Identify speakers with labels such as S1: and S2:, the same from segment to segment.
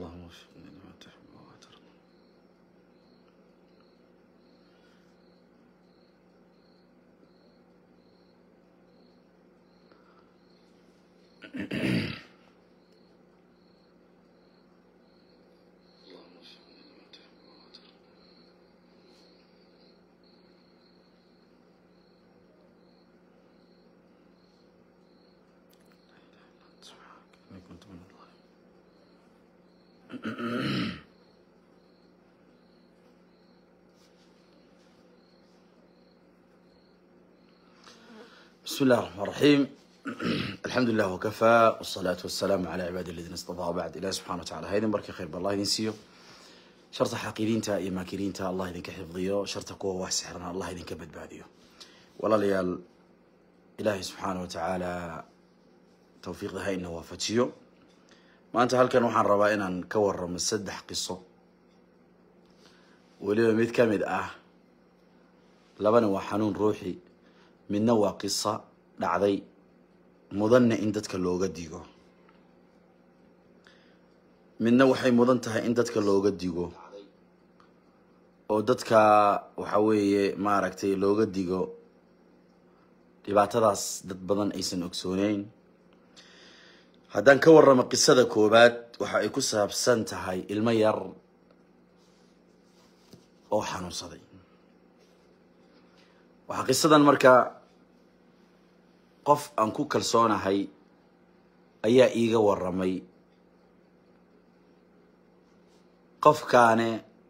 S1: اللهم وفقني لما تحب وترضى اللهم وفقني لما تحب وترضى سبحانك إني كنت من الظالمين بسم الله الرحمن الرحيم الحمد لله وكفى والصلاة والسلام على عباد الذين اصطفى وبعد إله سبحانه وتعالى هيدن بركة خير بالله يدين سيو شرط حاقيرينتا إيا ماكيرينتا الله يدين كحفظيو شرط قوة وحسحرنا الله يدين كبد بعديو والله ليال إلهي سبحانه وتعالى توفيق ذا إنه وفتشيو maanta halkan waxaan rabaa inaan ka waramo saddex qiso weliba mid ka mid ah labana waa xanuun ruuxi midna waa qiso dhacday mudanna in dadka looga digo midna waxay mudan tahay in dadka looga digo oo dadka waxa weeye maaragtay looga digo dhibaatadaas dad badan aysan ogsooneyn haddaan ka warramo qisada koowaad waxa ay ku saabsan tahay ilmo yar oo xanuunsaday waxaa qisadan marka qof aan ku kalsoonahay ayaa iiga warramay qofkaane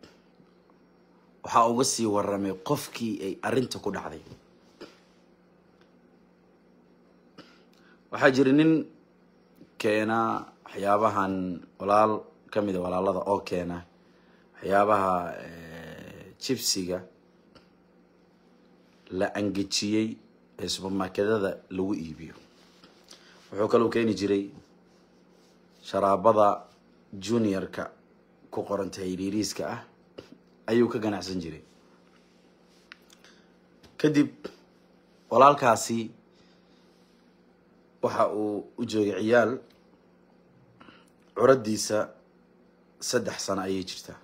S1: waxaa uga sii warramay qofkii ay arrinta ku dhacday waxaa jira nin keena waxyaabahan walaal ka mida walaalada oo keena waxyaabaha jibsiga la angejiyey ee subermarketyada lagu iibiyo wuxuu kaloo keeni jiray sharaabada junior-ka ku qoranta hiriiriiska ah ayuu ka ganacsan jiray kadib walaalkaasi waxa uu u joogay ciyaal curadiisa saddex sano ayay jirtaa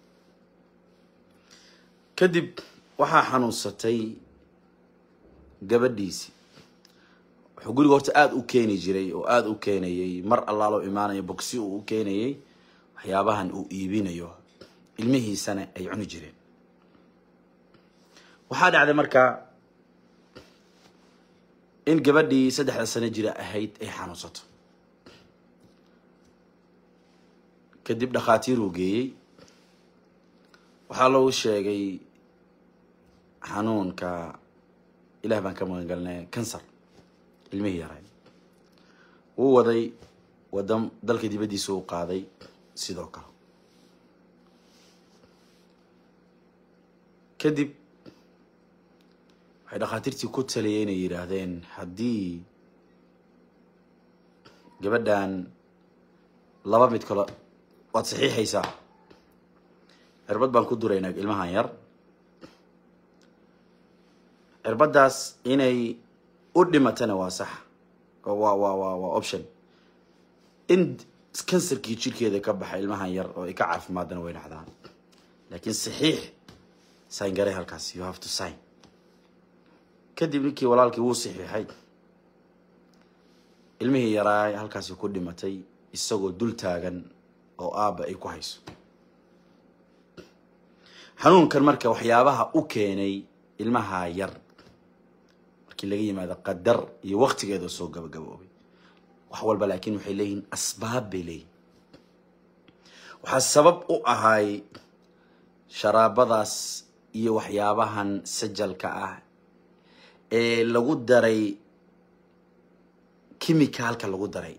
S1: kadib waxaa xanuunsatay gabadhiisii wuxuu guriga horta aada u keeni jiray oo aada u keenayay mar allaaloo imaanayo bogsi uu u keenayay waxyaabahan uu iibinayo ilmihiisana ay cuni jireen waxaa dhacday markaa in gabadhii saddexda sano jira ahayd ay xanuunsato kadib dhakhaatiiruu geeyey waxaa loogu sheegay xanuunka ilah baan ka magan galnay kansar ilmihii yaray wuu waday wadan dalka dibaddiisa u qaaday sidoo kale kadib waxay dhakhaatiirtii ku taliyay inay yidhaahdeen haddii gabadhan laba mid kale waad saxiixaysaa cirbad baan ku duraynaa ilmahan yar cirbaddaas inay u dhimatana waa sax waa waa waa waa option in kansarkii jirkeeda ka baxa ilmahan yar oo ay ka caafimaadana way dhacdaan laakiin saxiix sign garay halkaas you have to sign kadib ninkii walaalkii wuu saxiixay ilmihii yaraay halkaasi ku dhimatay isagoo dul taagan oo aabba ay ku hayso xanuunkan marka waxyaabaha u keenay ilmaha yar markii laga yimaado qadar iyo waktigeeda soo gabagaboobay wax walba laakiin waxay leeyihiin asbaab bay leeyihin waxaa sabab u ahay sharaabadaas iyo waxyaabahan sajalka ah ee lagu daray kimicalka lagu daray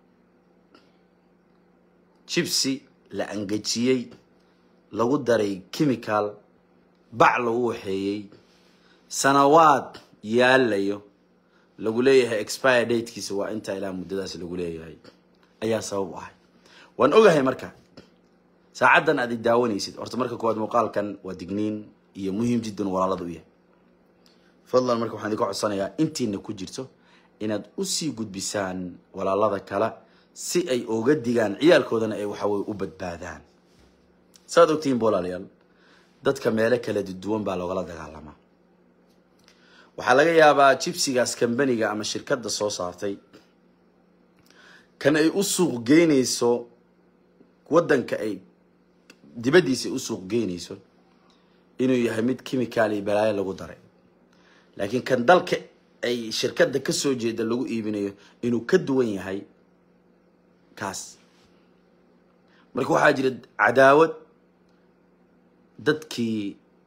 S1: jibsi la angejiyey lagu daray chemical bac lagu waxeeyey sanawaad yaalayo lagu leeyahay expire datekiisa waa intaa ilaa muddadaas lagu leeyahay ayaa sabab u ahay waan ogahay marka saacaddan aad i daawanaysid horta marka koowaad muuqaalkan waa digniin iyo muhiim jiddan walaalada u yahay fadlan marka waxaan idinka codsanayaa intiina ku jirto inaad usii gudbisaan walaalada kale si ay oga digaan ciyaalkoodana ay waxaweye u badbaadaan saad ogtihiin walaalayaal dadka meelo kala duwan baa loogala dagaalamaa waxaa laga yaabaa jibsigaas kambaniga ama shirkadda soo saartay kan ay u suuq geynayso waddanka ay dibaddiisa ay u suuq geynayso inuu yahay mid chemical iyo balaayo lagu daray laakiin kan dalka ay shirkadda ka soo jeeda lagu iibinayo inuu ka duwan yahay kaas marka waxaa jira cadaawad dadkii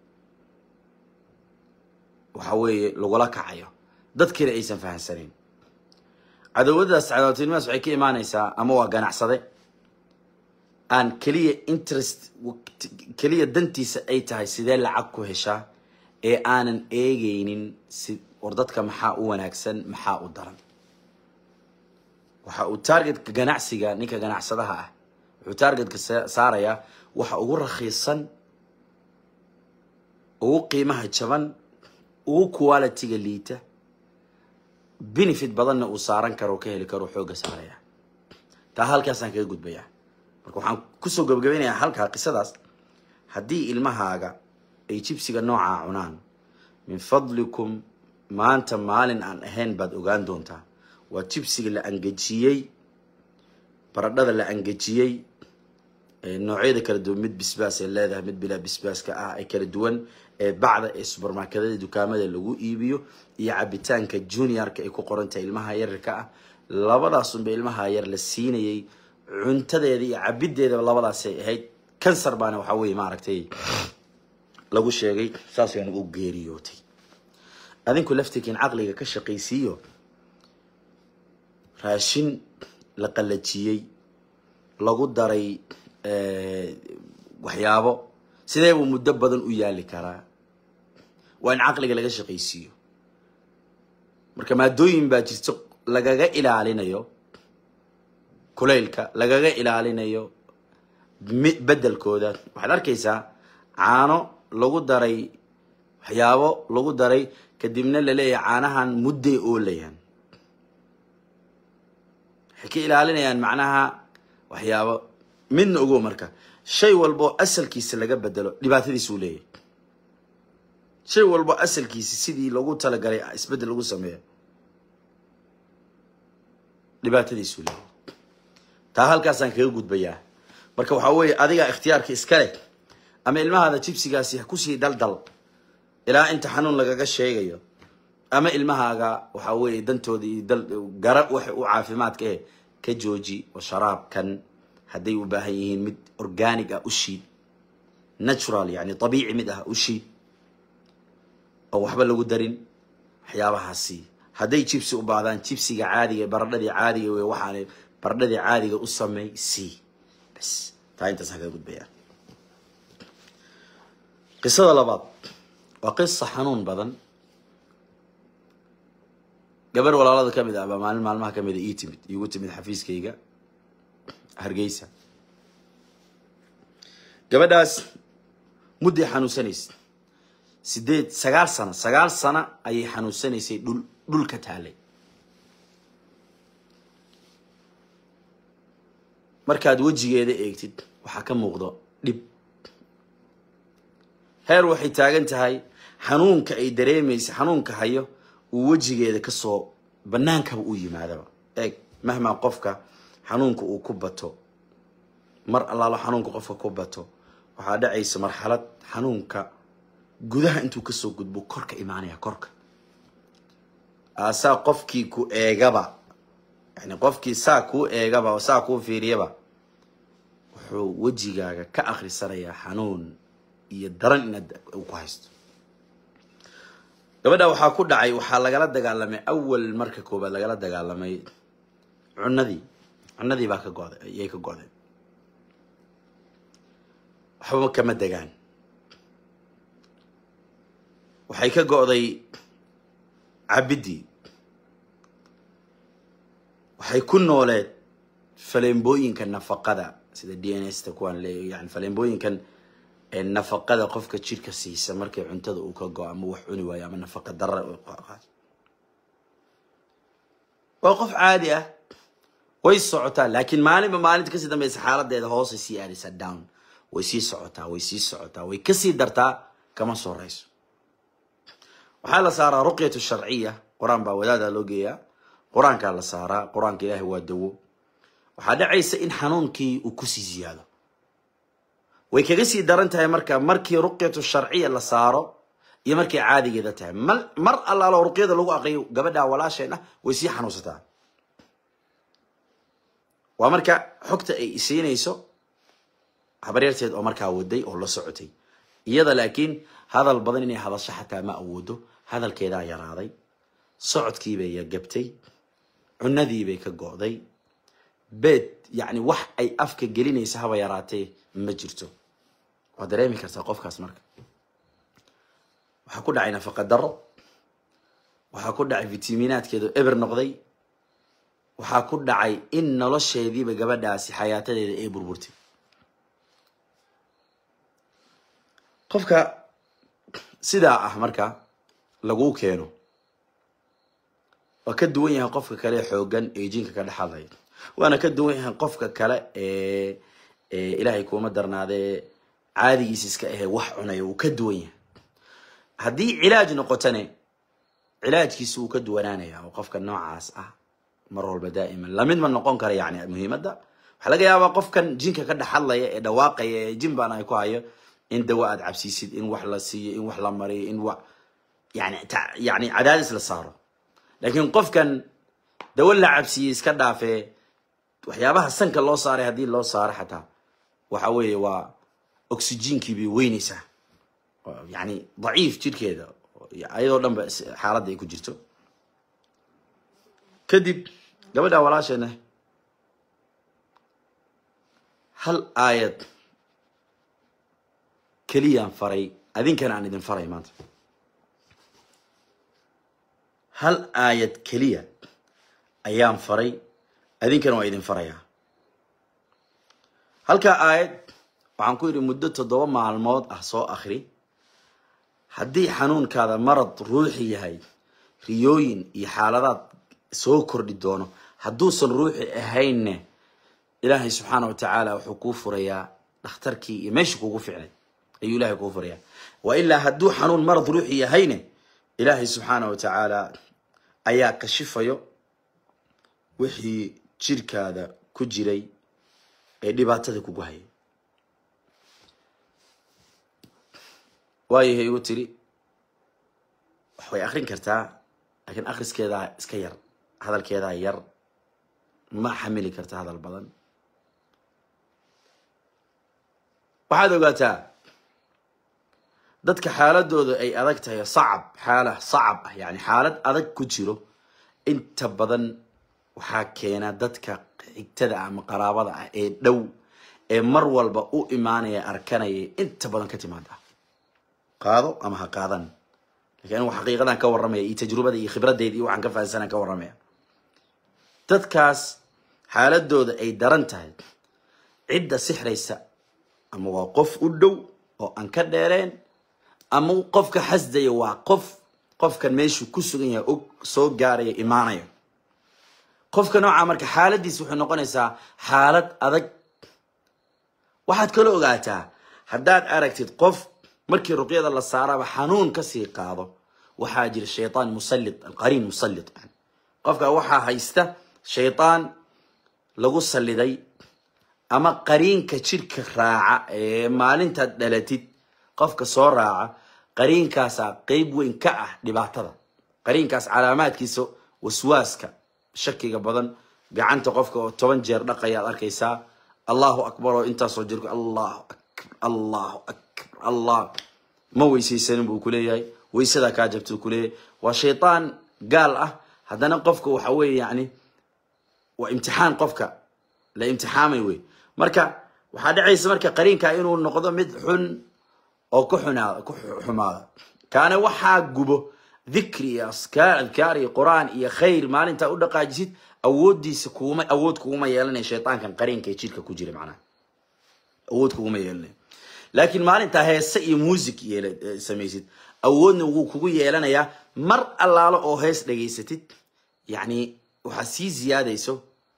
S1: waxa weeye lagula kacayo dadkiina aysan fahamsanayn cadawadaas cadaawatinimadas waxay ka imaanaysaa ama waa ganacsade aan keliya interest keliya dantiisa ay tahay sidee lacag ku heshaa ee aanan eegaynin si war dadka maxaa u wanaagsan maxaa u daran waxa uu targetka ganacsiga ninka ganacsadaha ah wuxuu targetka saarayaa waxa ugu rakhiisan ugu qiimaha jaban ugu quality-ga liita benefit badanna uu saaran karo ka heli karo xooga saaraya taa halkaasaan kaga gudbayaa marka waxaan kusoo gabagabeynayaa halkaa qisadaas haddii ilmahaaga ay jibsiga noocaa cunaan min fadlikum maanta maalin aan ahayn baad ogaan doontaa waa jibsiga la angejiyey baradhada la angejiyey noocyada kala duwan mid bisbaas ay leedahay mid bilaa bisbaaska ah ee kala duwan ee bacda ee subermarketada dukaamada lagu iibiyo iyo cabitaanka juniorka ay ku qoran tahay ilmaha yararka ah labadaasunba ilmaha yar la siinayay cuntadeeda iyo cabideedaba labadaasay ahayd kansar baana waxaa weye maaragtay lagu sheegay saas waana u geeriyootay adinku laftirkiin caqliga ka shaqaysiiyo raashin la qallajiyey lagu daray waxyaabo sidee buu muddo badan u yaali karaa waa in caqliga laga shaqaysiiyo marka maadooyin baa jirto lagaga ilaalinayo kulaylka lagaga ilaalinayo bedelkooda waxaad arkaysaa caano lagu daray waxyaabo lagu daray kadibna laleeyahay caanahan mudday oolayaan waxay ka ilaalinayaan macnaha waxyaabo midna ogo marka shay walbo asalkiisa laga bedelo dhibaatadiisuu leeyahay shay walbo asalkiisa sidii lagu talagalay isbedel lagu sameeyo dhibaatadiisuu leeyahay taa halkaasaan kaga gudbayaa marka waxaa weeye adiga ikhtiyaarka iskale ama ilmahaada jibsigaasi ha kusii daldal ilaa inta xanuun lagaga sheegayo ama ilmahaaga waxaa weeye dantooda iyo dal gara waxa u caafimaadka eh ka jooji oo sharaabkan hadday u baahan yihiin mid organic ah u shiid natural yani abiici mid ah u shiid oo waxba lagu darin waxyaabahaasi hadday jibsi u baahdaan jibsiga caadiga baradhadii caadiga wey waxaana baradhadii caadiga u sameey c bas taa intaasaan kaga gudbayaa qisada labaad waa qisa xanuun badan gabar walaalada ka mid ah baa maalin maalmaha kamid a ii timid iigu timid xafiiskayga hargeysa gabadhaas mudday xanuunsanaysay sideed sagaal sano sagaal sano ayay xanuunsanaysay dhul dhul ka taalay markaad wejigeeda eegtid waxaa ka muuqdo dhib heer waxay taagan tahay xanuunka ay dareemaysa xanuunka hayo uu wejigeeda kasoo banaankaba u yimaadaba eeg mahmaa qofka xanuunka uu ku bato mar allaalo xanuunka qofka ku bato waxaa dhacaysa marxalad xanuunka gudaha intuu kasoo gudbo korka imaanaya korka aasaa qofkii ku eegaba yani qofkii saa kuu eegaba oo saa kuu fiiriyaba wuxuu wejigaaga ka akhrisanayaa xanuun iyo daran inaad uu ku haysto gabadha waxaa ku dhacay waxaa lagala dagaalamay awal marka koobaad lagala dagaalamay cunadii cunadii baa ka goday ayay ka godeen waxba kama degaan waxay ka go'day cabidii waxay ku nooleed faleembooyinka nafaqada sida d n s ta kuwaan leeya yani faleembooyinkan nafaqada qofka jirka siisa markay cuntada uu ka go ama wax cuni waayo ama nafaqa dara waa qof caadi ah way socotaa laakiin maalinba maalinta kasii dambeysa xaaladeeda hoosay sii aadaysaa down way sii socotaa way sii socotaa way kasii dartaa kama sorayso waxaa la saaraa ruqyatu sharciya qur-aan baa wadaada loo geeyaa qur-aankaa la saaraa qur-aanka ilaahay waa dawo waxaa dhacaysa in xanuunkii uu kusii ziyaado way kaga sii daran tahay marka markii ruqyatu sharciya la saaro iyo markay caadigeeda tahay mal mar allaalo ruqyada lagu aqriyo gabadha walaasheen ah way sii xanuunsataa waa marka xogta ay isiinayso habaryarteed oo markaa waday oo la socotay iyada laakiin hadal badan inay hadasho xataa ma awoodo hadalkeedaa yaraaday socodkiibay yagabtay cunadiibay ka go'day beed yacni wax ay afka gelinaysa haba yaraatee ma jirto waa dareemi kartaa qofkaas marka waxaa ku dhacay nafaqa daro waxaa ku dhacay fitaminaadkeedu eber noqday waxaa ku dhacay in nolosheediiba gabadhaasi xayaatadeeda ay burburtay qofka sidaa ah marka laguu keeno waa ka duwan yahay qofka kale ee xoogan ee jinka ka dhexadlaya waana ka duwan yahay qofka kale ee ilaahay kuuma darnaadee caadigiisa iska ahee wax cunaya wuu ka duwan yahay haddii cilaaj noqotane cilaajkiisa wuu ka duwanaanaya oo qofka noocaas ah mar walba daa'iman lamid ma noqon kara yani muhiimadda waxaa laga yaabaa qofkan jinka ka dhexadlaya ee dhawaaqaya ee jin baan ay ku hayo in dawa aad cabsiisid in wax la siiyo in wax la mariyo in wa yani yani cadaadis la saaro laakiin qofkan dawo la cabsiiyey iska dhaafee waxyaabaha sanka loo saaray haddii loo saaro xataa waxa weeye waa oxygenkii bay weynaysaa yani daciif jidhkeeda ayadoo dhan ba xaaladda ay ku jirto kadib gabadha walaasheena hal aayad keliyaan faray adinkana aan idin faray maanta hal aayad keliya ayaan faray adinkana waa idin farayaa halkaa aayad waxaan ku yidhi muddo toddoba maalmood ah soo akri haddii xanuunkaada marad ruuxi yahay riyooyin iyo xaaladaad soo kordhi doono hadduusan ruuxi ahaynne ilaahay subxaana wa tacaala wuxuu kuu furayaa dhakhtarkii iyo meeshii kugu ficnay ayuu ilahay kuu furayaa wa ilaa hadduu xanuun marad ruuxi yahayne ilaahay subxaana wa tacaala ayaa kashifayo wixii jirkaada ku jiray ee dhibaatada kugu hayay waayahay igu tiri wax way akrin kartaa laakiin akriskeedaa iska yar hadalkeedaa yar ma xamili karta hadal badan waxaad ogaataa dadka xaaladooda ay adag tahay sacab xaala sacab ah yani xaalad adag ku jiro inta badan waxaa keena dadka xigtada ama qaraabada ah ee dhow ee mar walba u imaanaya arkanaya inta badan ka timaada qaado ama ha qaadan lakin anigu xaqiiqadan ka warramaya iyo tajrubada iyo khibradeyda iyo waxaan ka fahansanaan ka warramaya dadkaas xaaladooda ay daran tahay cidda sixraysa ama waa qof u dhow oo aan ka dheereen ama qofka xasdaya waa qof qofkan meeshuu ku sugan yahay og soo gaaraya imaanayo qofka noocaa marka xaaladiis waxay noqonaysaa xaalad adag waxaad kala ogaataa haddaad aragtid qof markii ruqyada la saaraba xanuun kasii qaado waxaa jira shaytaan musallit alqariin musallit qofka waxaa haysta shaytaan lagu salliday ama qariinka jidhka raaca ee maalintaad dhalatid qofka soo raaca qariinkaasaa qeyb weyn ka ah dhibaatada qariinkaas calaamaadkiisa waswaaska shakiga badan gacanta qofka oo toban jeer dhaqaya ad arkaysaa allahu akbar oo intaasoo jirku allahu akbar allahu akbar allah ma weysaysanin buu kuleeyahay weysadaa kaa jabta kuleeyahay waa shaytaan gaal ah haddana qofka waxa weeye yani waa imtixaan qofka la imtixaamay wey marka waxaa dhacaysa marka qariinka inuu noqdo mid xun oo ku xunaada ku xumaada kaana waxaa gubo dikri iyo askaar adkaar iyo qur-aan iyo khayr maalintaa u dhaqaajisid awoodiisa kuuma awood kuguma yeelanaya shaytaankan qariinka ee jidhka ku jira macnaha awood kuguma yeelanaya laakiin maalintaa heese iyo music yeel samaysid awoodna wuu kugu yeelanayaa mar allaalo oo hees dhegaysatid yacni waxaa sii ziyaadayso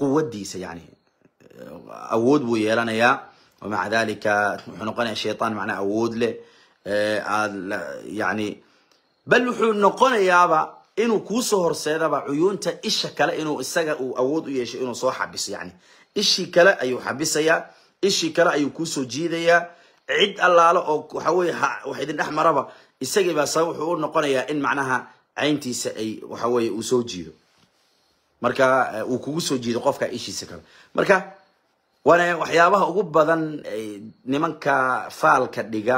S1: quwadiisa yani awood buu yeelanayaa wamaca dalika wuxuu noqonaya shaytaan macnaa awood leh aad yani bal wuxuu noqonayaaba inuu kuusoo horseedaba cuyuunta isha kale inuu isaga uu awood u yeesho inuu soo xabiso yani ishii kale ayuu xabisayaa ishii kale ayuu kuusoo jiidayaa cid allaalo oo waxa weye wax idin dhex maraba isagii baa sabab wuxuu u noqonayaa in macnaha cayntiisa ay waxa weye uu soo jiido marka uu kugu soo jiido qofka ishiisa kale marka waana waxyaabaha ugu badan nimanka faalka dhiga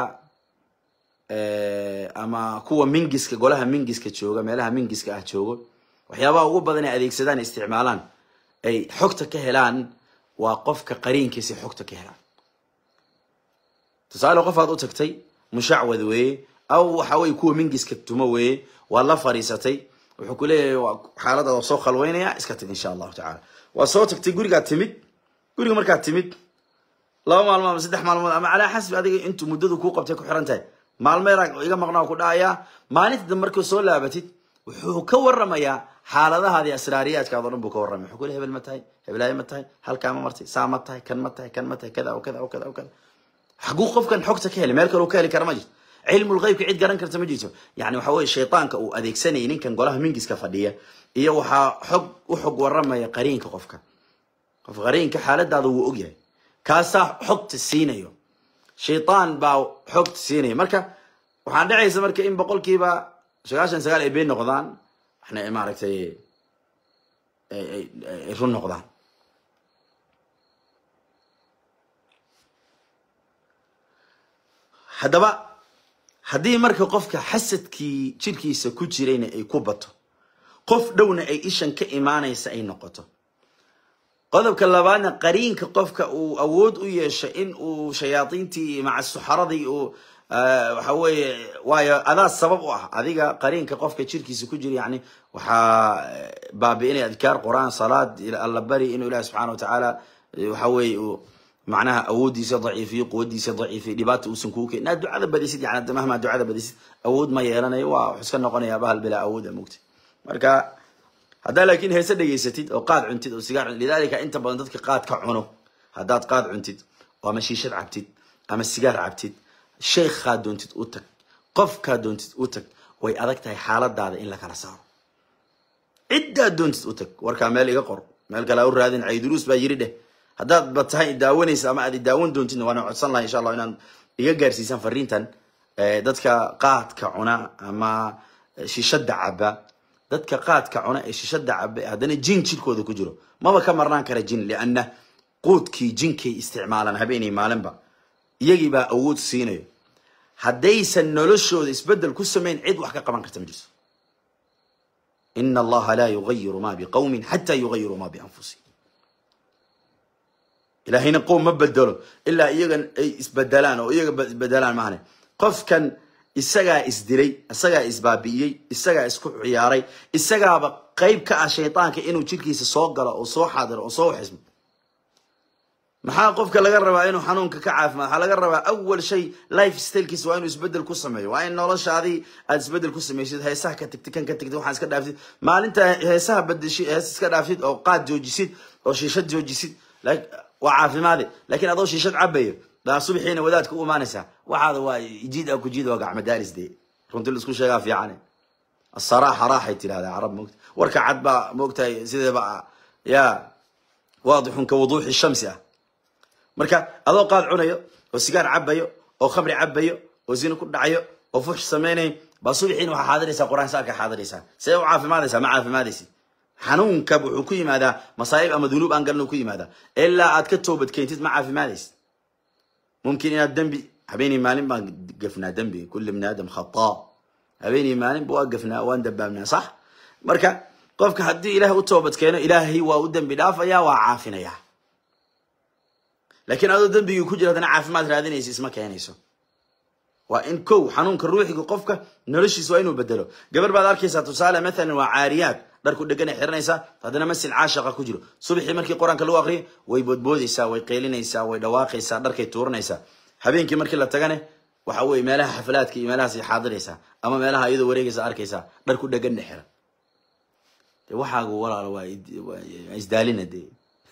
S1: ama kuwa mingiska golaha mingiska jooga meelaha mingiska ah joogo waxyaabaha ugu badan ay adeegsadaan isticmaalaan ay xogta ka helaan waa qofka qariinkiisa xogta ka helaan tusaale qof aad u tagtay mushacwad weeye aw waxa weye kuwa mingiska tumo weeye waad la fadhiisatay wuxuu ku leeyahay xaalada waa soo khalweynaya iska tag insha allahu tacala waa soo tagtay gurigaad timid guriga markaad timid laba maalmood ama saddex maalmood ama calaa xasbi adiga intuu muddadu kuu qabtay ku xiran tahay maalmeeraa iga maqnaa ku dhacayaa maalinta dambe markuu soo laabatid wuxuu ka waramayaa xaaladahaadi asraariyaadkaad o dhan buu ka warramay wuxuu ku le hebel ma tahay hebelaayo ma tahay halkaa ma martay saa ma tahay kan ma tahay kan ma tahay kada o kada o kada o kada xaguu qofkan xogta ka helay meel kale uu ka heli kara ma jirto cilmul ghaybka cid garan karta ma jirto yani waxa weye shaytaanka uu adeegsanayay ninkan golaha mingiska fadhiya iyo waxaa xog u xog waramaya qariinka qofka qof qariinka xaaladaada wuu ogyahay kaasaa xogta siinayo shaytaan baa xogta siinaya marka waxaan dhacaysa marka in boqolkiiba sagaashan sagaal ay been noqdaan waxna maaragtay ay run noqdaan haddaba haddii marka qofka xasadkii jirkiisa ku jirayna ay ku bato qof dhowna ay ishan ka imaanaysa ay noqoto qodobka labaadna qariinka qofka uu awood u yeesho in uu shayaadiintii maca suxaradii uu waxa weeye waayo adaa sabab u ah adiga qariinka qofka jirkiisa ku jira yani waxaa baabi'inaya adkaar qur-aan salaad alla bari inuu ilahi subxana wa tacaala waxa weeye uu macnaha awooddiisa daciifiyo quwadiisa daciifiyo dhibaata uusan kuu keen inaad ducada badisid yani mahmaa ducada badisid awood ma yeelanayo waa wax iska noqonaya bahal bilaa awooda mugta marka haddaa laakiin heese dhegaysatid oo qaad cuntid oo sigaar cuntid lidalika inta badan dadka qaad ka cuno haddaad qaad cuntid oo ama shiishad cabtid ama sigaar cabtid sheekhaa doontid u tag qofkaa doontid u tag way adag tahay xaaladaada in la kala saaro ciddaad doontid u tag warkaa meel iga qor meel kale ha u raadin cayduruus baa yiri dheh haddaad ba tahay daawanaysa ama aad daawan doontidna waana codsan laha insha allah inaan iga gaarsiisaan fariintan dadka qaadka cuna ama shishada caba dadka qaadka cuna ee shishada cabe haddana jin jirkooda ku jiro maba ka marnaan kara jin lianna quudkii jinkay isticmaalaan habeenay maalinba iyagii baa awood siinayo haddaysan noloshooda isbedel ku samayn cid wax ka qaban karta ma jirto ina allaha laa yugayiru ma biqawmin xataa yugayiru ma bianfusihim ilaahayna qowm ma bedelo ilaa iyagan ay isbedelaan oo iyaga isbedelaan maahane qofkan isagaa isdilay isagaa isbaabi'iyey isagaa isku ciyaaray isagaaba qayb ka ah shaydaanka inuu jirkiisa soo galo oo soo xaadiro oo soo xismo maxaa qofka laga rabaa inuu xanuunka ka caafimaad waxaa laga rabaa awal shay life stylekiisa waa inuu isbedel ku sameeyo waa in noloshaadii aad isbedel ku samaysid heesaha ka tagtid kan ka tagtid waxaan iska dhaaftid maalinta heesaha badeshid hees iska dhaaftid oo qaad joojisid oo shiishad joojisid waa caafimaade lakiin adoo shiishad cabayo baa subaxiina wadaadka u imaanaysaa waxaada waa jiid a ku jiid waa gacmo daaris dee runtii la isku sheegaa fiicane asaraaxa raaxay tidhahdaa carab moogta warka cad baa moogtahay sideeba ya waadixun ka wuduuxi shamsi ah marka adoo qaad cunayo oo sigaar cabayo oo khamri cabayo oo zina ku dhacayo oo fuxsh samaynayo baa subaxiina waxaa xaadiraysaa qur-aan saarka xaadiraysaa see u caafimaadaysaa ma caafimaadaysid xanuunka wuxuu ku yimaadaa masaa'ib ama dunuub aan galin ku yimaadaa ilaa aad ka toobad keentid ma caafimaadaysid mumkin inaad dembi habeenii maalin baan gafnaa dembi kulli bni aadam khataa habeenii maalin waa gafnaa waan dabaabnaa sax marka qofka haddii ilaah u toobad keeno ilaahay waa u dembi dhaafaya waa caafinaya laakiin adoo dembigii ku jira haddana caafimaad raadinaysa isma keenayso waa in kow xanuunka ruuxiga qofka noloshiisa waa inuu bedelo gabar baad arkaysaa tusaale maalan waa caariyaad dharku dhegan ay xiranaysaa haddana masil caashaqa ku jiro subaxii markii qur-aanka lagu aqriyo way boodboodaysaa way qeylinaysaa way dhawaaqaysaa dharkay tuuranaysaa habeenkii markii la tagane waxa weye meelaha xaflaadka iyo meelahaas xaadiraysaa ama meelaha iyadoo wareegaysa arkaysaa dharku dheganna xiran de waxaagu walaal waa isdaalina dee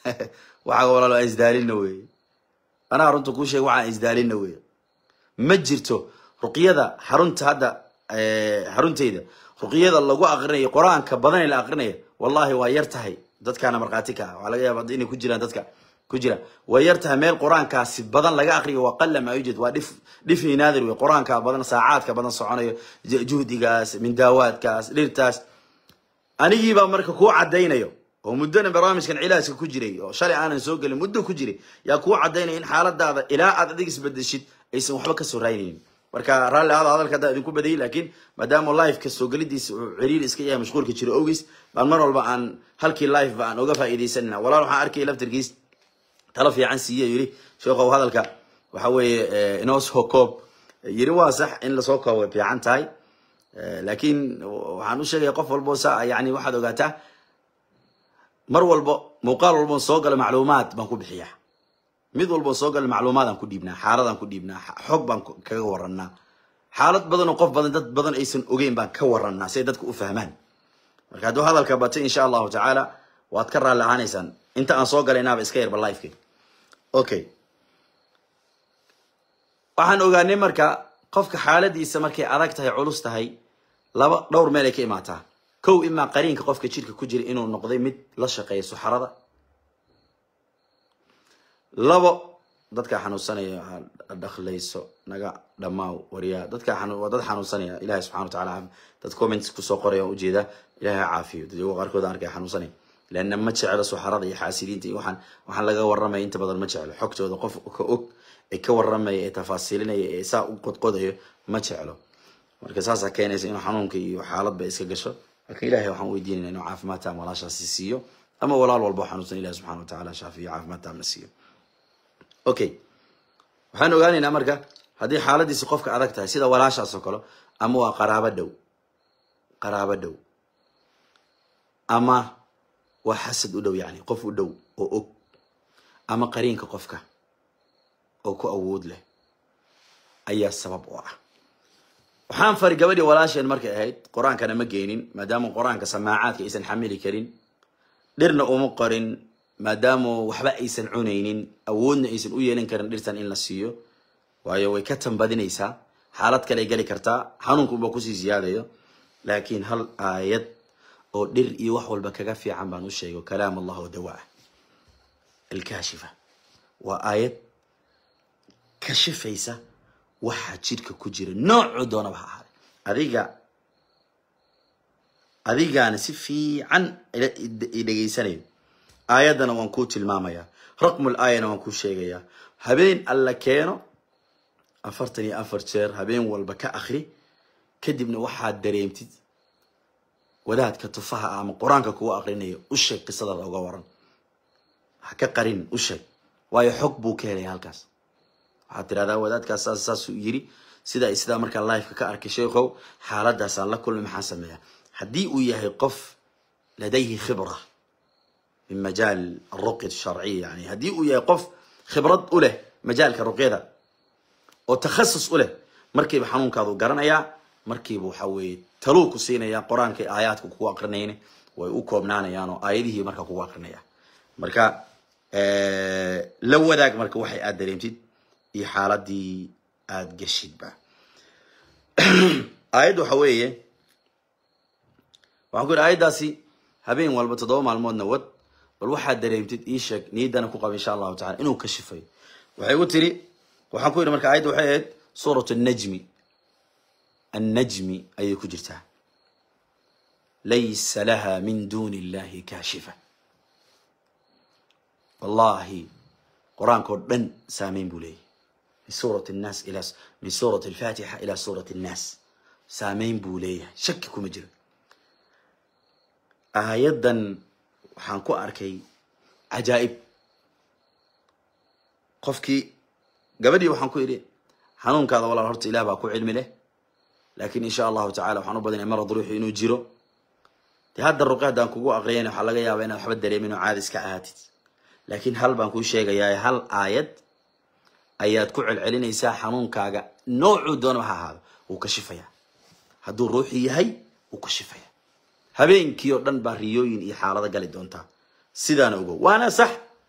S1: waxaa walaalo aan isdaalina weeye anaa runta kuu sheega waxaan isdaalina weeye ma jirto ruqyada xarunta hadda xaruntayda ruqyada lagu aqrinayo qur-aanka badan ee la aqrinaya wallahi waa yar tahay dadkaana markhaati ka ah waxaa laga yaaba inay ku jiraan dadka ku jira way yar tahay meel qur-aankaasi badan laga aqriyo waa qalla ma yujad waa dhif dhifni naadir wey qur-aanka badan saacaadka badan soconayo juhdigaas mindaawaadkaas dhirtaas anigiibaa marka kuu caddaynayo oo muddona barnaamijkan cilaajka ku jiray oo shalay aanan soo gelin muddo ku jiray yaa kuu caddaynaya in xaaladaada ilaa aad adig isbedeshid aysan waxba kasoo raynaynin marka raalli aada hadalka haddaa idinku badayay laakiin maadaama liveka soo gelidiisa uu ciriir iska yahay mashquulka jiro ogiis baan mar walba aan halkii live ba aan oga faa'iidaysanina walaal waxaan arkaya laftirkiis talo fiican siiye yiri sheekhow hadalka waxa weeye inoo soo koob yiri waa sax in lasoo koob way fiican tahay laakiin waxaan u sheegaya qof walbo sa yani waxaad ogaataa mar walbo muuqaal walbo soo gala macluumaad baan ku bixiya mid walbo soo gala macluumaadaan ku dhiibnaa xaaladaan ku dhiibnaa xog baan kaga waranaa xaalad badan oo qof badan dad badan aysan ogeyn baan ka waranaa si ay dadka u fahmaan marka hadduu hadalka batay insha allahu tacaala waad ka raalli ahaanaysaan inta aan soo galaynaaba iska yarba liveka okay waxaan ogaanay marka qofka xaaladiisa markay adag tahay culus tahay laba dhowr meel ay ka imaataa kow imaa qariinka qofka jirka ku jira inuu noqday mid la shaqeeya suxarada labo dadkaa xanuunsanaya dhaklayso naga dhammaaw waryaa dadkaa waa dad xanuunsanaya ilahi subxana wataala dad comments kusoo qoraya waan ujeedaa ilahi ha caafiyo dadyago qaarkood aan arkay xanuunsanaya leanna ma jeclo suxarada iyo xaasidiinta iyo waxaan waxaan laga warramaya inta badan ma jeclo xogtooda qof ka og ee ka warramaya ee tafaasiilinaya ee saa u qodqodayo ma jeclo marka saasaa keenaysa inuu xanuunka iyo xaaladba iska gasho marka ilahay waxaan weydiinayna inuu caafimaad taam walaashaasi siiyo ama walaal walba xanuunsan ilahi subxana wa tacaala shaafiyo caafimaad taamna siiyo okay waxaan ogaanaynaa marka haddii xaaladiisi qofka adag tahay sida walaashaas oo kale ama waa qaraabo dhow qaraabo dhow ama waa xasad u dhow yani qof u dhow oo og ama qariinka qofka oo ku awood leh ayaa sabab u ah waxaan fari gabadhii walaasheen markay ahayd qur-aankana ma geynin maadaama qur-aanka samaacaadka aysan xamili karin dhirna uma qorin maadaama waxba aysan cunaynin awoodna aysan u yeelan karin dhirtan in la siiyo waayo way ka tambadinaysaa xaalad kale gali kartaa xanuunkuba kusii ziyaadayo laakiin hal aayad oo dhir iyo wax walba kaga fiican baan u sheego kalaam allah oo dawa ah alkaashifa waa aayad kashifaysa waxaa jidhka ku jira noocuu doonaba ha ahaaday adiga adigaana si fiican i dhegaysanayo aayaddana waan kuu tilmaamayaa raqmul aayana waan kuu sheegayaa habeen alla keeno afartan iyo afar jeer habeen walba ka akri kadibna waxaad dareemtid wadaadka tufaha ah ama qur-aanka kugu akrinayo u sheeg qisadaada uga waran ha ka qarin u sheeg waayo xog buu ka helaya halkaas waxaad tirahdaa wadaadkaas saas saasuu yiri sidaa sidaa markaa liveka ka arkay sheekhow xaaladaasaan la kulmay maxaan sameeyaa haddii uu yahay qof ladayhi khibra min majaal aruqya sharciya yani haddii uu yahay qof khibrad u leh majaalka ruqyada oo takhasus u leh markiiba xanuunkaadu garanayaa markiiba waxa weeye taluu ku siinaya qur-aanka aayaadka kugu aqrinayna way u koobnaanayaan oo aayadihii markaa kugu aqrinaya marka la wadaag marka waxay aad dareemtid iyo xaaladii aada geshidba aayadda waxa weeye waxaan ku yidhi aayaddaasi habeen walba toddoba maalmoodna wad bal waxaad dareemtid ii sheeg niyaddana ku qaba insha allahu tacala inuu kashifayo waxay u tiri waxaan ku yidhi marka aayadda waxay ahayd suurat annajmi annajmi ayay ku jirtaa laysa laha min duni illahi kaashifa wallahi qur-aankao dhan saameyn buu leeyahy min suurat nnaas ila min suurat alfatixa ila suurat annaas saameyn buu leeyahay shaki kuma jiro aayaddan waxaan ku arkay cajaa'ib qofkii gabadhii waxaan ku idhi xanuunkaada walaal horta ilah baa ku cilmi leh laakiin insha allahu tacala waxaan u badinaya marad ruuxu inuu jiro dee hadda ruqi haddaan kugu aqriyayna waxaa laga yaabaa inaad waxba dareemin oo caadi iska ahaatid laakiin hal baan kuu sheegayaa hal aayad ayaad ku celcelinaysaa xanuunkaaga noocuu doonaba ha ahaado wuu ka shifayaa hadduu ruuxi yahay wuu ka shifaya habeenkii oo dhan baa riyooyin iyo xaalado gali doontaa sidaana ogow waana sax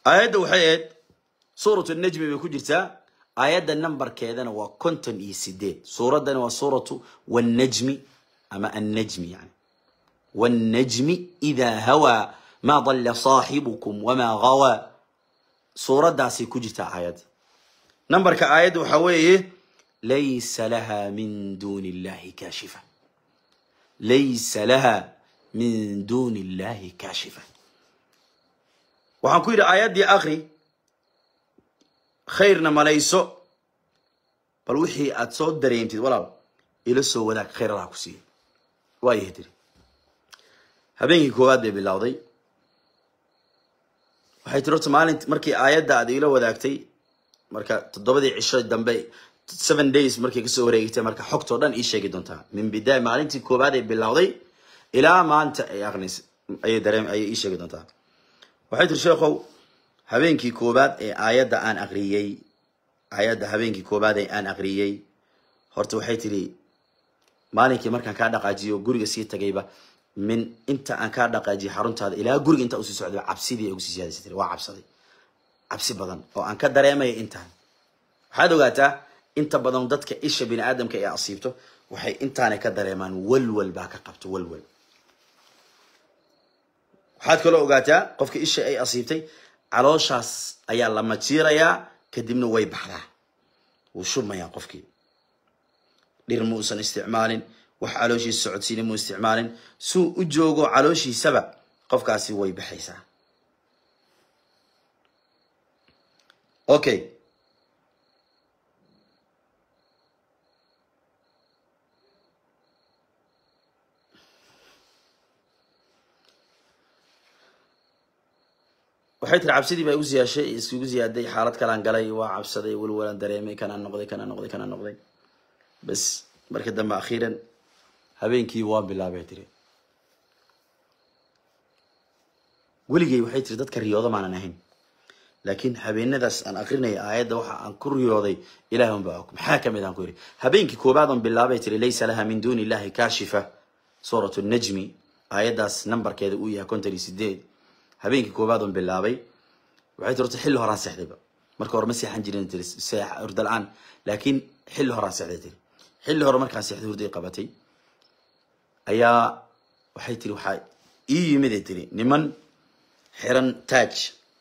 S1: aayadda waxay ahayd suuratu najmi bay ku jirtaa aayadda nambarkeedana waa konton iyo sideed suuraddana waa suuratu wannajmi ama annajmi yani wannajmi idaa hawaa maa dalla saaxibukum wamaa gawaa suuraddaasay ku jirtaa aayadda nambarka aayadda waxaa weeye laysa laha min duuni illahi kaashifa laysa laha min duuni illahi kaashifa waxaan ku yidhi aayaddii akri khayrna malayso bal wixii aad soo dareemtid walaal ila soo wadaag khayr allaha ku siiya waayahay tiri habeenkii koowaad bay bilowday waxay tiri horta maalint markii aayadda aad iila wadaagtay marka toddobadii cisho dambe seven days markay kasoo wareegtay marka xogtoo dhan ii sheegi doontaa min bidaaya maalintii koowaad ay bilowday ilaa maanta ay aqnis ayay dareem ayay ii sheegi doontaa waxay tiri sheekhow habeenkii koowaad ee aayadda aan aqriyey aayadda habeenkii koowaad ee aan aqriyey horta waxay tiri maalinkii markaan kaa dhaqaajiyo guriga sii tagayba min inta aan kaa dhaqaajiyo xaruntaada ilaa guriga intaa usii socday cabsidii ay ugusii siyaadaysa tiri waa cabsaday cabsi badan oo aan ka dareemaya intaan waxaad ogaataa inta badan dadka isha bini aadamka ee asiibto waxay intaanay ka dareemaan walwal baa ka qabto walwal waxaad kaloo ogaataa qofka isha ay asiibtay calooshaas ayaa la majiirayaa kadibna way baxdaa wuu shubmayaa qofkii dhir muusan isticmaalin wax calooshiisa socodsiina muu isticmaalin suu u joogo calooshiisaba qofkaasi way baxaysaa okay waxay tiri cabsidii baa igu siyaashay iskugu ziyaaday xaalad kalaan galay waa cabsaday walwalaan dareemay kanaan noqday kanaan noqday kanaan noqday bas marka dambe akhiiran habeenkii waa bilaabay tiri weligay waxay tiri dadka riyooda maanan ahayn laakiin habeenadaas aan akrinaya aayadda waxa aan ku riyooday ilaah unbaa og maxaa kamid aan ku yidhi habeenkii koobaad on bilaabay tiri laysa laha min duuni illahi kaashifa suuratu najmi aayaddaas nambarkeeda uu yahay konton iyo sideed habeenkii koobaad on bilaabay waxay tiri horta xilli horaan seexdayba marka hore ma seexan jirin tiri hurda la-aan laakiin xilli horaan seexday tiri xilli hore markaan seexday hurday qabatay ayaa waxay tiri waxaa ii yimid ay tiri niman xiran taaj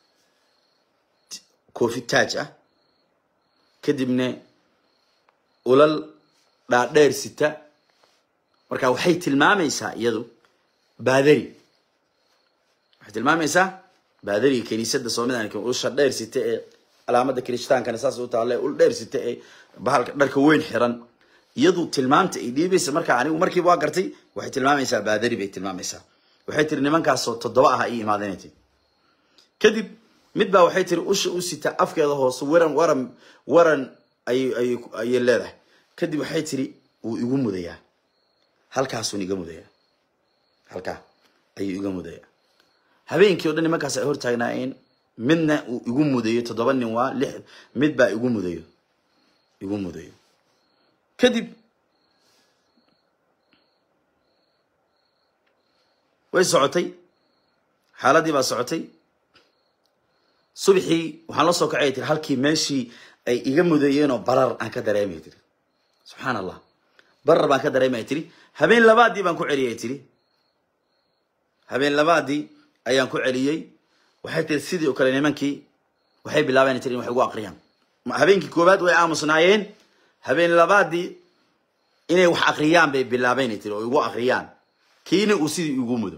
S1: koofi taaj ah kadibna ulal dhaadheer sita marka waxay tilmaamaysaa iyadu baadari waxay tilmaamaysaa baadariga kiniisadda soomaliya usha dheer sita ee calaamada kiristaankana saas u taale ul dheer sita ee bahalka dharka weyn xiran iyadu tilmaamta ay dhiibaysa marka anigu markiiba waa gartay waxay tilmaamaysaa baadari bay tilmaamaysaa waxay tiri nimankaasoo toddoba ah ii imaadeen tiri kadib mid baa waxay tiri usha u sita afkeeda hoose waran waran waran ay ay ayay leedahay kadib waxay tiri wuu igu mudayaa halkaasuun iga mudayaa halkaa ayuu iga mudayaa habeenkii o dhan nimankaas ay hortaagnaayeen midna uu igu mudayo toddoba nin waa lix mid baa igu mudayo igu mudayo kadib way socotay xaaladii baa socotay subxii waxaan la soo kacay tiri halkii meeshii ay iga mudayeenoo barar aan ka dareemay tiri subxaan allah barar baan ka dareemaya tiri habeen labaadii baan ku celiyay tiri habeen labaadii ayaan ku celiyey waxay tiri sidii oo kale nimankii waxay bilaabeen tiri in wax igu aqriyaan habeenkii koowaad way aamusnaayeen habeen labaadii inay wax akriyaan bay bilaabeen tiri oo igu akriyaan kiina uu sidii igu mudo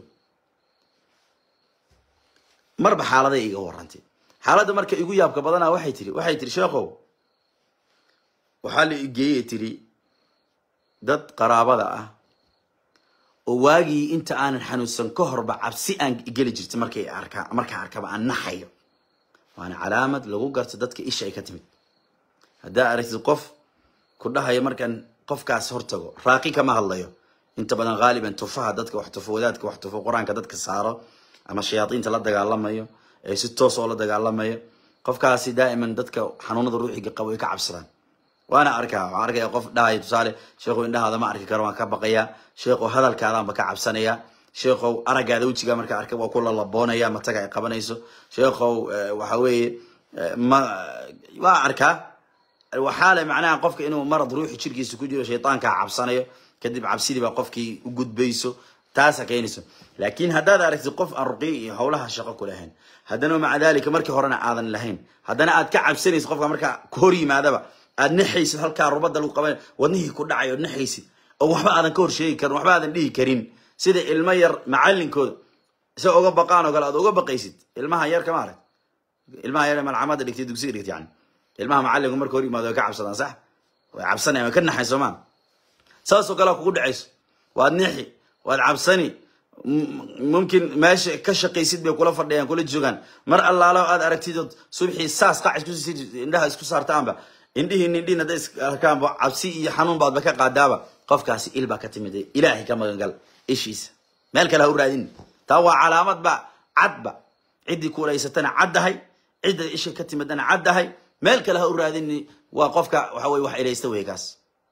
S1: marba xaaladay iga warantay xaaladda marka igu yaabka badanaa waxay tiri waxay tiri sheekhow waxaa la igeeyey tiri dad qaraabada ah oo waagii inta aanan xanuunsan ka horba cabsi aan geli jirta markay arkaa markaa arkaba aan naxayo waana calaamad lagu garto dadka isha ay ka timid haddaa aragtid qof ku dhahayo markaan qofkaas hortago raaqi kama hadlayo inta badan haaliban tufaha dadka wax tufo wadaadka wax tufo qur-aanka dadka saaro ama shayaadiinta la dagaalamayo ee si toos oo la dagaalamayo qofkaasi daa'iman dadka xanuunada ruuxiga qabo ay ka cabsadaan waana arkaa waxaan arkaya qof dhahaya tusaale sheekhu indhahaada ma arki karo waan ka baqayaa sheekhu hadalkaadaanba ka cabsanaya sheekhow araggaada wejigaa markaa arkay waa ku lalaboonaya mataga ay qabanayso sheekhow waxa weeye ma waa arkaa waxaa le macnaha qofka inuu marad ruuxi jirkiisa ku jiro shaytaankaa cabsanayo kadib cabsidii baa qofkii u gudbayso taasa keenayso laakiin haddaad aragtid qof aan ruqiy iyo howlaha shaqo ku lahayn haddana maca dalika markii horena aadan lahayn haddana aad ka cabsanaysid qofka markaa hor yimaadaba aad naxaysid halkaa rubada lagu qaban wadnihii ku dhacay ood naxaysid oo waxba aadan ka horsheegi karin waxba aadan dhihi karin sida ilmo yar macalinkooda isa uga baqaan oo kale aad uga baqaysid ilmaha yar kama arag ilmaha yar malcamada dhigtay dugsiga dhigtay yani ilmaha macalinku marka hor yimaado way ka cabsadaan sax way cabsanayan way ka naxayn soomaa saasoo kalea kugu dhacayso waad nixi waad cabsani mumkin meesha ka shaqaysid bay kula fadhiyaan kula joogaan mar allaalo aad aragtidood subxii saas qac iskusi indhaha isku saartaanba indhihii nindhiin hadday is arkaanba cabsi iyo xanuun baadba ka qaadaaba qofkaasi il baa ka timid ilaahay ka magangal ishiisa meel kale ha u raadin taa waa calaamad ba cadba ciddii kuulaysatana caddahay cidda isha ka timidana caddahay meel kale ha u raadin waa qofka waxa weye wax ilaysta wey kaas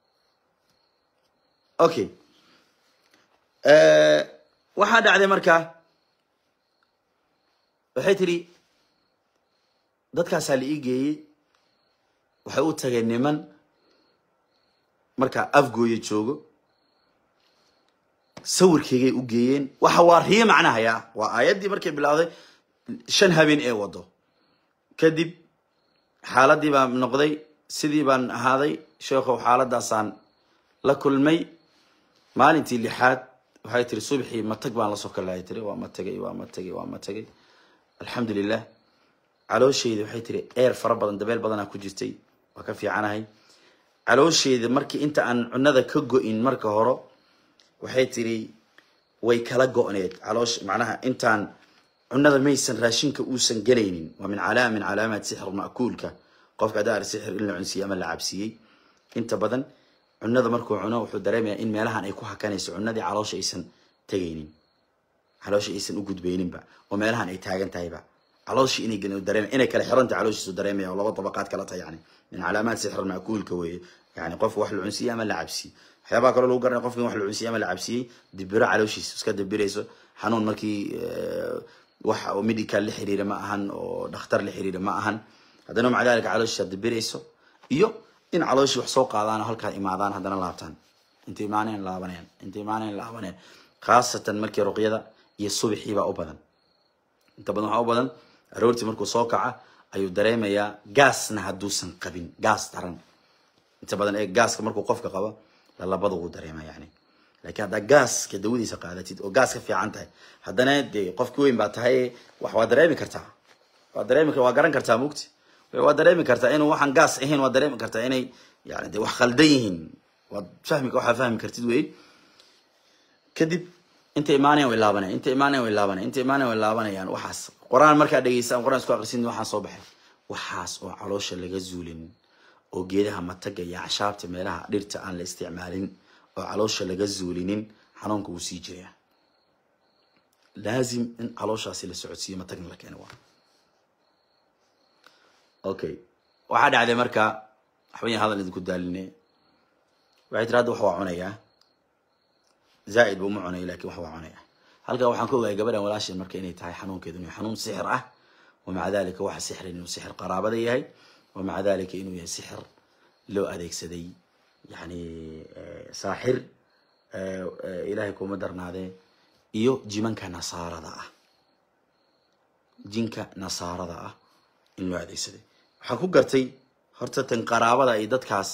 S1: okay waxaa dhacday markaa waxay tidhi dadkaasaa la ii geeyey waxay u tageen niman markaa afgooya joogo sawirkeygay u geeyeen waxa waa riyo macnahaya waa aayaddii markay bilowday shan habeen ee wado kadib xaaladii baan noqday sidii baan ahaaday sheekhow xaaladaasaan la kulmay maalintii lixaad waxay tiri subxii matag baan lasoo kalaya tiri waa ma tagay waa ma tagay waa ma tagay alxamdulilah caloosheyda waxay tiri eer fara badan dabeel badanaa ku jirtay waa ka fiicanahay caloosheyda markii inta aan cunada ka go-in marka hore waxay tiri way kala go-need caloosh macnaha intaan cunada maysan raashinka uusan gelaynin waa min calaama min calaamaat sixr ma'kuulka qofka haddaa ar sixir in la cunsiiyey ama la cabsiiyey inta badan cunada markuu cuno wuxuu dareemayaa in meelahan ay ku hakanayso cunadii caloosha aysan tegaynin caloosha aysan u gudbayninba oo meelahan ay taagan tahayba calooshi inay dareem inay kala xiranta calooshiisu dareemaya oo laba dabaqaad kala tahay yani min calaamaat sixr ma'kuulka weeye yani qof wax la cunsiiyey ama la cabsiyey waxyaabaha kaloo lagu garanaya qofka in wax la cunsiiyey ama la cabsiyey dibiro calooshiisa iska dibirayso xanuun markii wax medical la xiriira ma ahan oo dhakhtar la xiriira ma ahan haddana maca dalika calooshiisa dibirayso iyo in calooshii wax soo qaadaan oo halkaa imaadaan haddana laabtaan inta imaaneen laabaneen inta imaaneen laabaneen khaasatan markii ruqyada iyo subixii baa u badan inta badan waxaa u badan aroortii markuu soo kaca ayuu dareemayaa gaasna hadduusan qabin gaas daran inta badan ee gaaska markuu qofka qabo lalabada wuu dareema yani laakiin haddaa gaaska dawadiisa qaadatid oo gaas ka fiican tahay haddana dee qofki weyn baa tahay wax waa dareemi kartaa waa dareemi waa garan kartaa mugti waa dareemi kartaa inuu waxaan gaas ahayn waa dareemi kartaa inay yani de wax khaldan yihiin waad fahmi waxaa fahmi kartid wey kadib inta imaanayan way laabanayaan inta imaanayan way laabanayaan inta imaanayan way laabanayaan waxaas qur-aan markaa dhegeystaan qur-aan isku aqrisin waxaan soo baxay waxaas oo caloosha laga zuulin oo geedaha mataga iyo cashaabta meelaha dhirta aan la isticmaalin oo caloosha laga zuulinin xanuunka wuu sii jiraya laazim in calooshaasi la socodsiiyo matagna la keeno waa okay waxaa dhacday marka waxbayan hadal idinku daaline waxay tiri hadda wax waa cunayaa zaaid ba uma cunayo lakin wax waa cunaya halkaa waxaan ka ogahay gabadhan walaasheed marka inay tahay xanuunkeedu inuu xanuun sixir ah wamaca dalika waxa sixrin inuu sixir qaraabada yahay wamaca dalika inuu yahay sixir loo adeegsaday yani saaxir ilahay kuma darnaadee iyo jimanka nasaarada ah jinka nasaarada ah in loo adeegsaday waxaan ku gartay horta tan qaraabada iyo dadkaas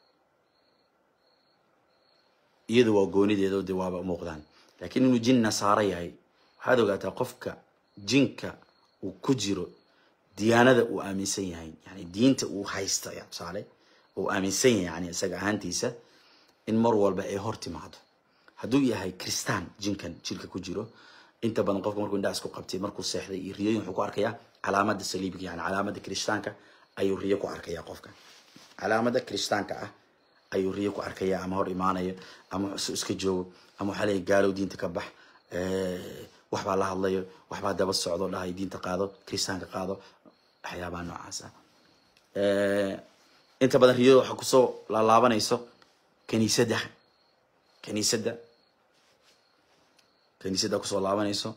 S1: iyadu waa goonideeda de waaba muuqdaan lakiin inuu jin nasaaro yahay waxaad ogaataa qofka jinka uu ku jiro diyaanada uu aaminsan yahay yani diinta uu haysta ya tusaale uu aaminsan yahay yani isaga ahaantiisa in mar walba ay hor timaado hadduu yahay kristaan jinkan jirka ku jiro inta badan qofka markuu indhaha isku qabtay markuu seexday iyo riyooyin wuxuu ku arkayaa calaamada saliibka yani calaamada kirishtaanka ayuu riyo ku arkaya qofka calaamada kirishtaanka ah ayuu riyo ku arkaya ama hor imaanayo ama su iska joogo ama waxaa leeyahy gaalow diinta ka bax waxbaa la hadlayo waxbaa daba socdo dhahay diinta qaado kiristaanka qaado waxyaabaha noocaas ah inta badan riyada waxaa kusoo laalaabanayso kaniisadda kaniisadda kaniisadda kusoo laabanayso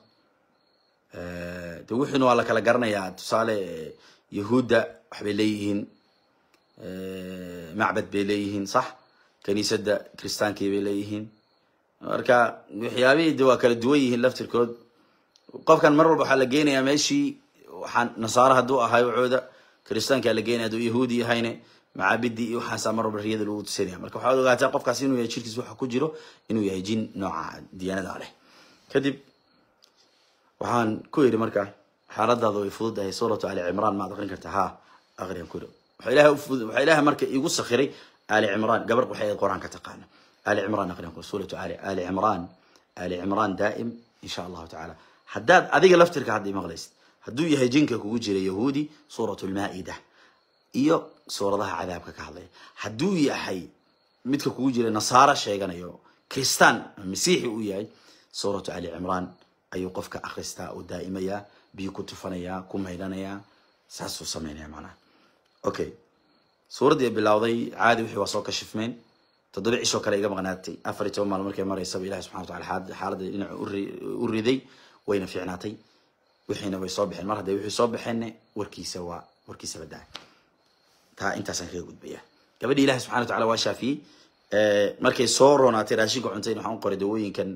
S1: de wixiina waa la kala garanayaa tusaale yahuudda waxbay leeyihiin macbad bay leeyihiin sax kaniisadda kiristaankii bay leeyihiin marka waxyaabihii de waa kala duwan yihiin laftirkood qofkan mar walba waxaa la geenayaa meeshii waxaan nasaare hadduu ahay wacooda kiristaankaa la geenaya hadduu yahuudi yahayne macaabidii iyo waxaasaa mar walba riyada lagu tusinaya marka waxaad ogaataa qofkaas inuu yahay jirkiis waxa ku jiro inuu yahay jin nooca diyaanada leh kadib waxaan ku yidhi marka xaaladaada way fududahay suuratu ali cimraan maad aqrin kartaa ha aqriyan ku yidhi waxaa ilahay ufudud waxaa ilahay marka igu sakhiray ali cimraan gabar waxay ahayd qur-aanka taqaana ali cimraan aqriyan ku suuratu ali ali cimraan ali cimraan daa'im insha allahu tacaala haddaad adiga laftirka hadda maqlaysid hadduu yahay jinka kugu jira yahuudi suuratu lmaa'ida iyo suuradaha cadaabka ka hadlaya hadduu yahay midka kugu jira nasaara sheeganayo kristaan masiixi uu yahay suuratu ali cimraan ayuu qofka akristaa uu daa'imayaa biyo ku tufanayaa ku maydhanayaa saasuu samaynaya macnaha okay suuraddii bilowday caadi wixii waa soo kashifmeen toddoba cishoo kale iga maqnaatay afar iyo toban maalmo markay maraysaba ilahi subxana wa tacala xaaladda dhinaca u riday wayna fiicnaatay wixiina way soo baxeen mar hadday wixii soo baxeenna warkiisa waa warkiisa badaa taa intaasaan kaga gudbaya gabadhii ilahi subxana wa tacala waa shaafiyey markay soo roonaatay raashinka cuntayn waxaan u qoray dawooyinkan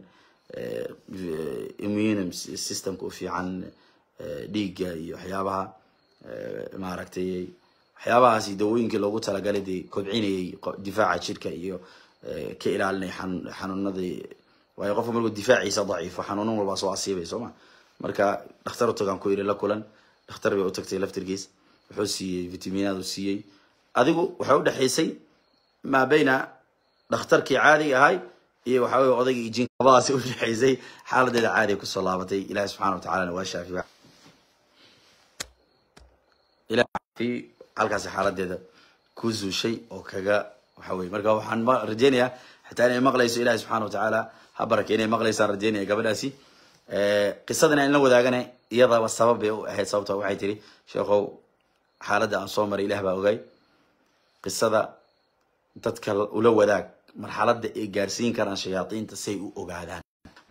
S1: immune systemka u fiican dhiigga iyo waxyaabaha maaragtay waxyaabahaasi dawooyinkii loogu talagalay dee kobcinayay difaaca jirka iyo ka ilaalinay xanuunadii waayo qofka markuu difaaciisa daciifo xanuunan walbaa soo asiibay soo ma marka dhakhtar u tagaan ku yidhi la kulan dhakhtar bay u tagtay laftirkiis wuxuu siiyey vitaminaad u siiyey adigu waxay u dhexaysay maa bayna dhakhtarkii caadiga ahay iyo waxa weye odaygii jin labadaasi u dhexaysay xaaladeeda caadiga kusoo laabatay ilahi subxana wa tacalana waa shaafi ilahi halkaasi xaaladeeda ku zuushay oo kaga waxa weye marka waxaan rajeynayaa xataa inay maqlayso ilahi subxana wa tacaala ha barake inay maqlaysaan rajeynaya gabadhaasi qisadana in la wadaagana iyadaba sabab bay u ahayd sababto waxay tiri sheekhow xaaladda aan soo maray ilah baa ogay qisada dadka ula wadaag marxaladda ay gaarsiin karaan shayaadiinta say u ogaadaan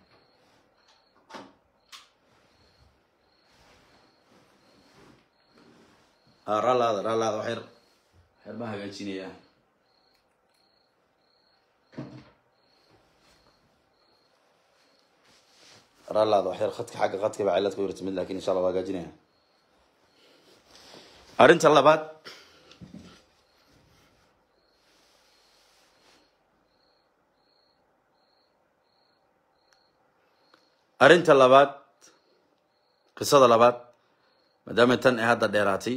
S1: raalaada raalaada waxyar waxyar baan hagaajinayaa raalaada waxyar khadka xagga khadka baa cilad ku yirta mid lakin insha allah waa hagaajinaya arrinta labaad arrinta labaad qisada labaad maadaama tan ay hadda dheeraatay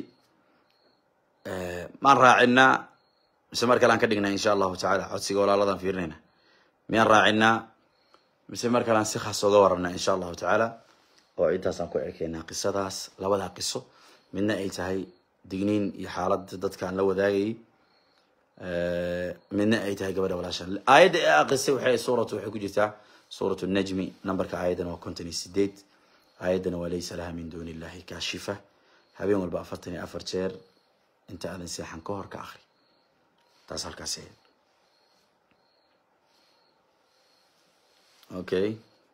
S1: maan raacinaa mise mar kale aan ka dhignaa insha allahu tacala codsiga walaaladan fiirinayna miyaan raacinaa mise mar kale aan si khaas oga warramnaa insha allahu tacaala oo intaasaan ku ekeynaa qisadaas labadaa qiso midna ay tahay digniin iyo xaaladda dadkaan la wadaagayay midna ay tahay gabadha walaashaan aayadda ee aqrisay waxay suuratu waxay ku jirtaa suuratu najmi numberka aayaddana waa konton iyo sideed aayaddana waa laysa laha min duuni illahi kaashifa habeen walba afartan iyo afar jeer inta aadan seexan ka hor ka akri taas halkaas ahayd okay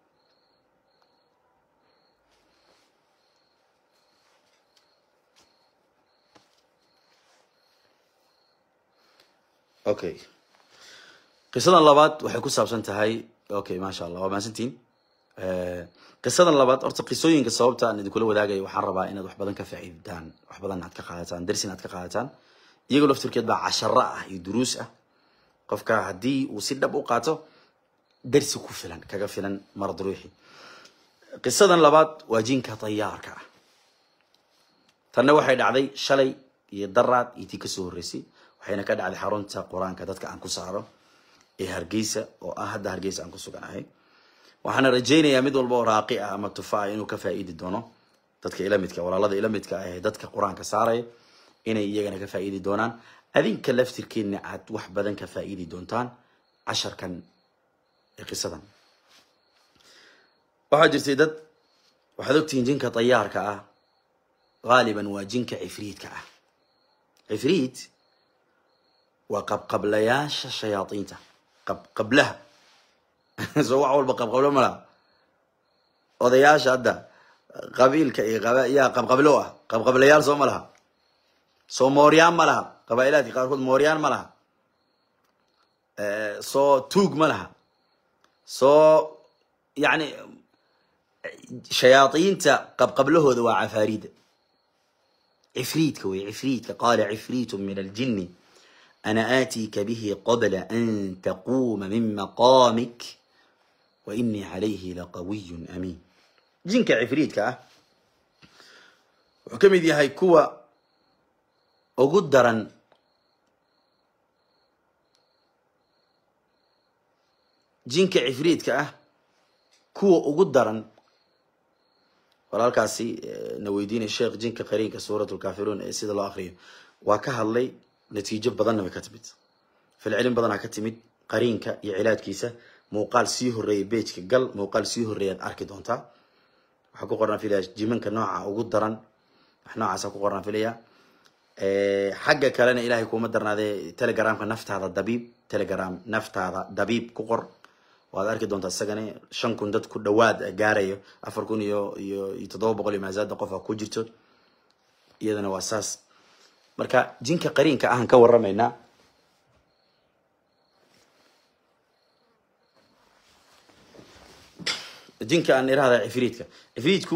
S1: okay qisadan labaad waxay ku saabsan tahay okay maasha allah waa mahadsantiin qisadan labaad horta qisooyinka sababta aan idinkula wadaagayo waxaan rabaa inaad wax badan ka faa'iidaan wax badan aad ka qaadataan darsin aad ka qaadataan iyagoo laftirkeed baa casharo ah iyo duruus ah qofka haddii uu si dhab u qaato darsi ku filan kaga filan marad ruuxi qisadan labaad waa jinka tayaarka ah tanna waxay dhacday shalay iyo daraad iyo tii kasoo horreysay waxayna ka dhacday xarunta qur-aanka dadka aan ku saaro ee hargeysa oo ah hadda hargeysa aan ku suganahay waxaana rajaynayaa mid walba oo raaqi ah ama tufa ah inuu ka faa'iidi doono dadka ila midka walaalada ila midka ah ee dadka qur-aanka saaraya inay iyagana ka faa'iidi doonaan adinka laftirkeedna aad wax badan ka faa'iidi doontaan casharkan ee qisadan waxaa jirtay dad waxaad ogtihiin jinka tayaarka ah gaaliban waa jinka cifriidka ah cifriid waa qabqablayaasha shayaadiinta qabqablaha soo wax walba qabqablo malaha odayaasha hadda qabiilka iyo qaba yaa qabqablo ah qabqablayaal soo ma laha soo mooryaan ma laha qabaa'ilaadka qaarkood mooryaan ma laha soo tuug ma laha soo yani shayaaiinta qabqablahooda waa cafaarida cifriidka wey cifriidka qaala cifriitu min aljini ana aatiika bihi qabla an taquuma min maqaamik wa inii calayhi laqawiyun amiin jinka cifriidka ah wuxuu ka mid yahay kuwa ugu daran jinka cifriidka ah kuwa ugu daran walaalkaasi na weydiinay sheekh jinka qariinka suurat lkaafiruun ee sida loo akriyo waa ka hadlay natiijo badanna way ka timid filcilin badanaa ka timid qariinka iyo cilaadkiisa muuqaal sii horeeya bejka gal muuqaal sii horeeyaad arki doontaa waxaa ku qornaa filaya jimanka nooca ugu daran wax noocaasa ku qornaa filaya xagga kalena ilahay kuma darnaadee telegramka naftaada dabiib telegram naftaada dabiib ku qor waad arki doontaa isagana shan kun dad ku dhawaad gaarayo afar kun iyo iyo iyo toddoba boqol iyo maasaada qof a ku jirto iyadana waa saas marka jinka qariinka ahaan ka waramaynaa jinka aan irahda cifriidka cifriidku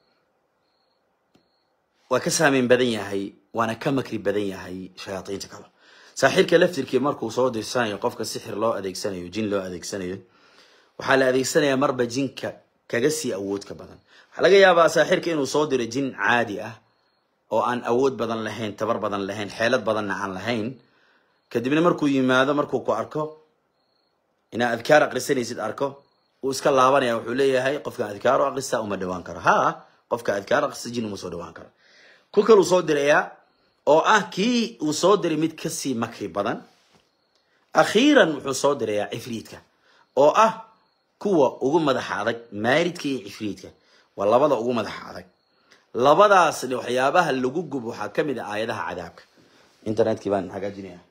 S1: waa ka saameyn badan yahay waana ka makri badan yahay shayaaiinta kale saaxirka laftirkii markuu soo dirsanayo qofka sixir loo adeegsanayo jin loo adeegsanayo waxaa la adeegsanayaa marba jinka kaga sii awoodka badan waxaa laga yaabaa saaxirka inuu soo diro jin caadi ah oo aan awood badan lahayn tabar badan lahayn xeelad badanna aan lahayn kadibna markuu yimaado markuu ku arko inaa adkaar akrisanaysid arko uu iska laabanaya wuxuu leeyahay qofka adkaar akrista uma dhawaan karo ha qofka adkaar akrista jin uma soo dhawaan karo ku kaluu soo dirayaa oo ah kii uu soo diray mid kasii makri badan akhiiran wuxuu soo dirayaa cifriidka oo ah kuwa ugu madaxa adag maaridka iyo cifriidka waa labada ugu madaxa adag labadaasna waxyaabaha lagu gub waxaa kamid a aayadaha cadaabka internetkii baan hagaajinaya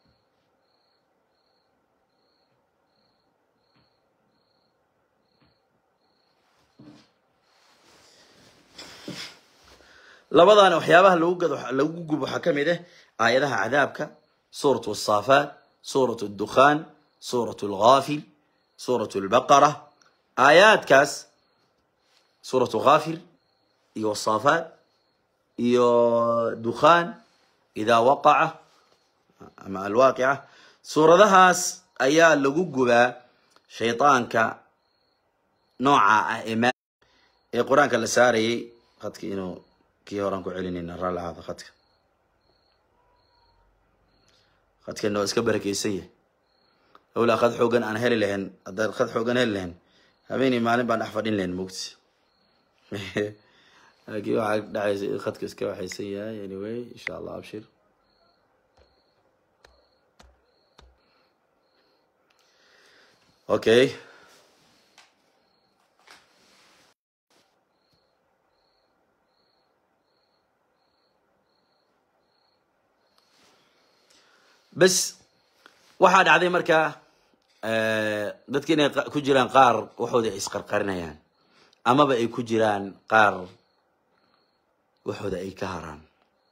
S1: labadaana waxyaabaha lagu gad lagu gub waxaa kamid ah aayadaha cadaabka suurat asaafaat suurat dukhaan suurat lghafil suurat lbaqara aayaadkaas suuratu ghafir iyo saafaat iyo dukhaan idaa waqaca ama alwaaqica suuradahaas ayaa lagu gubaa shaydaanka nooca ah ee ee qur-aanka la saarayay khadka inuu kii horaan ku celinayna raalli ahaada khadka khadkeena waa iska barakeysan yahay lawlaa khad xoogan aan heli lahayn haddaan khad xoogan heli lahayn habeenii maalin baan dhex fadhin lahayn mogti laakiin waxaa dhacaysa in khadka iska waxaysan yahay anyway insha allah abshir okay bes waxaa dhacday markaa dadka inay ku jiraan qaar waxooda ay isqarqarinayaan amaba ay ku jiraan qaar waxooda ay ka haraan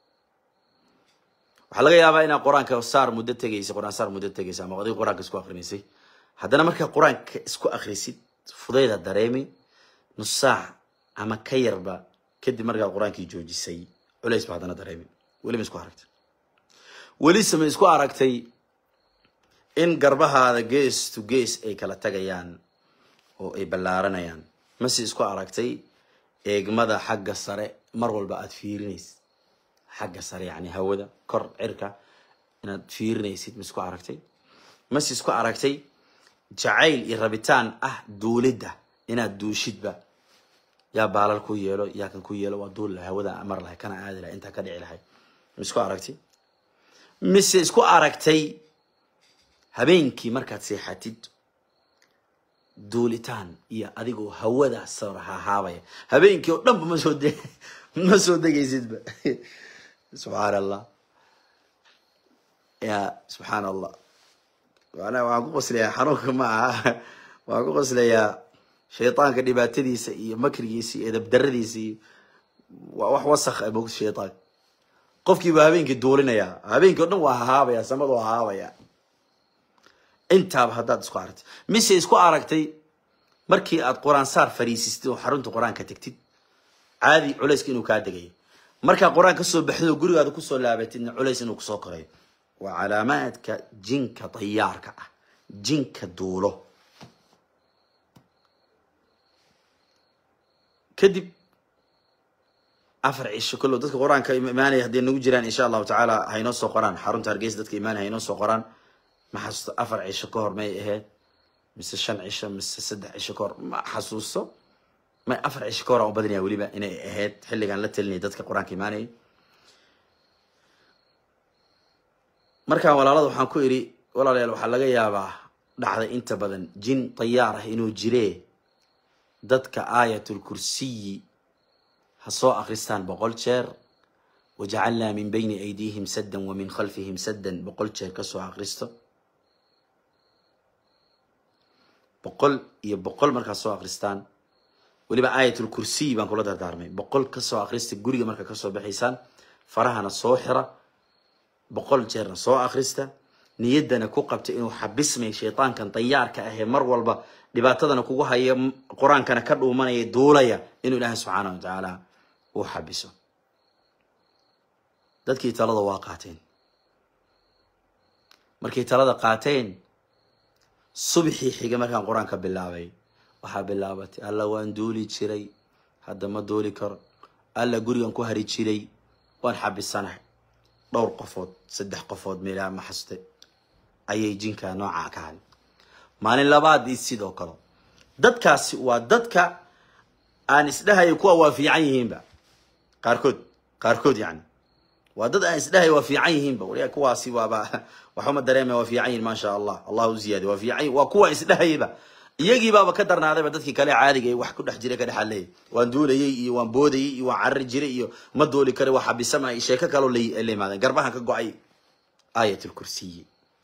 S1: waxaa laga yaabaa inaad qur-aanka saar muddo tegaysa qur-aan saar muddo tegaysa ama adiga qur-aanka isku akrinaysay haddana markaa qur-aanka isku akrisid fudayda dareemi nus saac ama ka yarba kadib markaa qur-aankii joojisay culays ba haddana dareemi weliba isku aragtay welise ma isku aragtay in garbahaada gees to gees ay kala tagayaan oo ay ballaaranayaan mase isku aragtay eegmada xagga sare mar walba aada fiirinaysid xagga sare yani hawada kor cirka inaad fiirinaysid ma isku aragtay mase isku aragtay jacayl iyo rabitaan ah duulidda inaad duushidba yaa baalal ku yeelo yaa kan ku yeelo waa duul lahay hawada mar lahay kana aadi lahay intaa ka dhici lahay ma isku aragtay mise isku aragtay habeenkii markaad seexatid duulitaan iyo adigoo hawada sarhahaabaya habeenkii oo dhanba ma soo de ma soo degaysidba subxaan allah ya subxaan allah manaa waxaan ku qoslayaa xanuunka ma aha waxaan ku qoslayaa shaydaanka dhibaatadiisa iyo makrigiisa iyo edabdaradiisa iyo waa wax wasakh ah mogta shaydaanka qofkii baa habeenkii duulinayaa habeenkii o dhan waa hahaabaya samadu waa hahaabaya intaaba haddaad isku aragtay mise isku aragtay markii aad qur-aan saar fariisistid oo xarunta qur-aanka tegtid caadi culayska inuu kaa degayo markaa qur-aan kasoo baxdid oo gurigaada kusoo laabatidna culays inuu kusoo korayo waa calaamaadka jinka dayaarka ah jinka duulo kadib afar cisho kollow dadka qur-aanka imaanaya hadday nagu jiraan insha allahu tacaala haynoo soo qoraan xarunta hargeysa dadka imaanaya haynoo soo qoraan ma xasuusto afar cisho ka hor may ahayd mise shan cisho mise saddex cisho ka hor ma xasuusto may afar cisho ka hor aan u badinaya weliba inay ahayd xilligaan la talinaya dadka qur-aanka imaanaya markaan walaalada waxaan ku idhi walaalayaal waxaa laga yaabaa dhacday inta badan jin dayaar ah inuu jiree dadka aayatul kursiyi ha soo akristaan boqol jeer wajacalnaa min bayni aydiihim saddan wa min khalfihim saddan boqol jeer kasoo akristo boqol iyo boqol markaad soo akristaan weliba aayatul kursiy baan kula dardaarmay boqol kasoo akrista guriga markaa kasoo baxaysaan farahana soo xira boqol jeerna soo akrista niyaddana ku qabta inuu xabismay shaydaankan dayaarka ahee mar walba dhibaatadana kugu haya qur-aankana ka dhuumanaya duulaya inuu ilaahay subxaana wa tacaala uu xabiso dadkii talada waa qaateen markay talada qaateen subxii xiga markaan qur-aanka bilaabay waxaa bilaabatay alla waan duuli jiray hadda ma duuli karo alla gurigan ku hari jiray waan xabisanahay dhowr qofood saddex qofood meelaha ma xaste ayay jinka noocaa ka haday maalin labaadii sidoo kale dadkaasi waa dadka aan isdhahaya kuwa waa fiican yihiinba qaarkood qaarkood yani waa dad aan isdhahaya waa fiican yihiinba waliya kuwaasi waaba waxuma dareemaya waa fiican yihin maasha allah allah u ziyaadiy waa fiican waa kuwa isdhahayba iyagiibaaba ka darnaadayba dadkii kale caadiga wax ku dhex jiray ka dhexaleeyay waan duulayay iyo waan boodayay iyo waan carari jiray iyo ma dooli kara waa xabisama iyo sheeko kaloo la la imaadeen garbahan ka go-ay aayat lkursiyi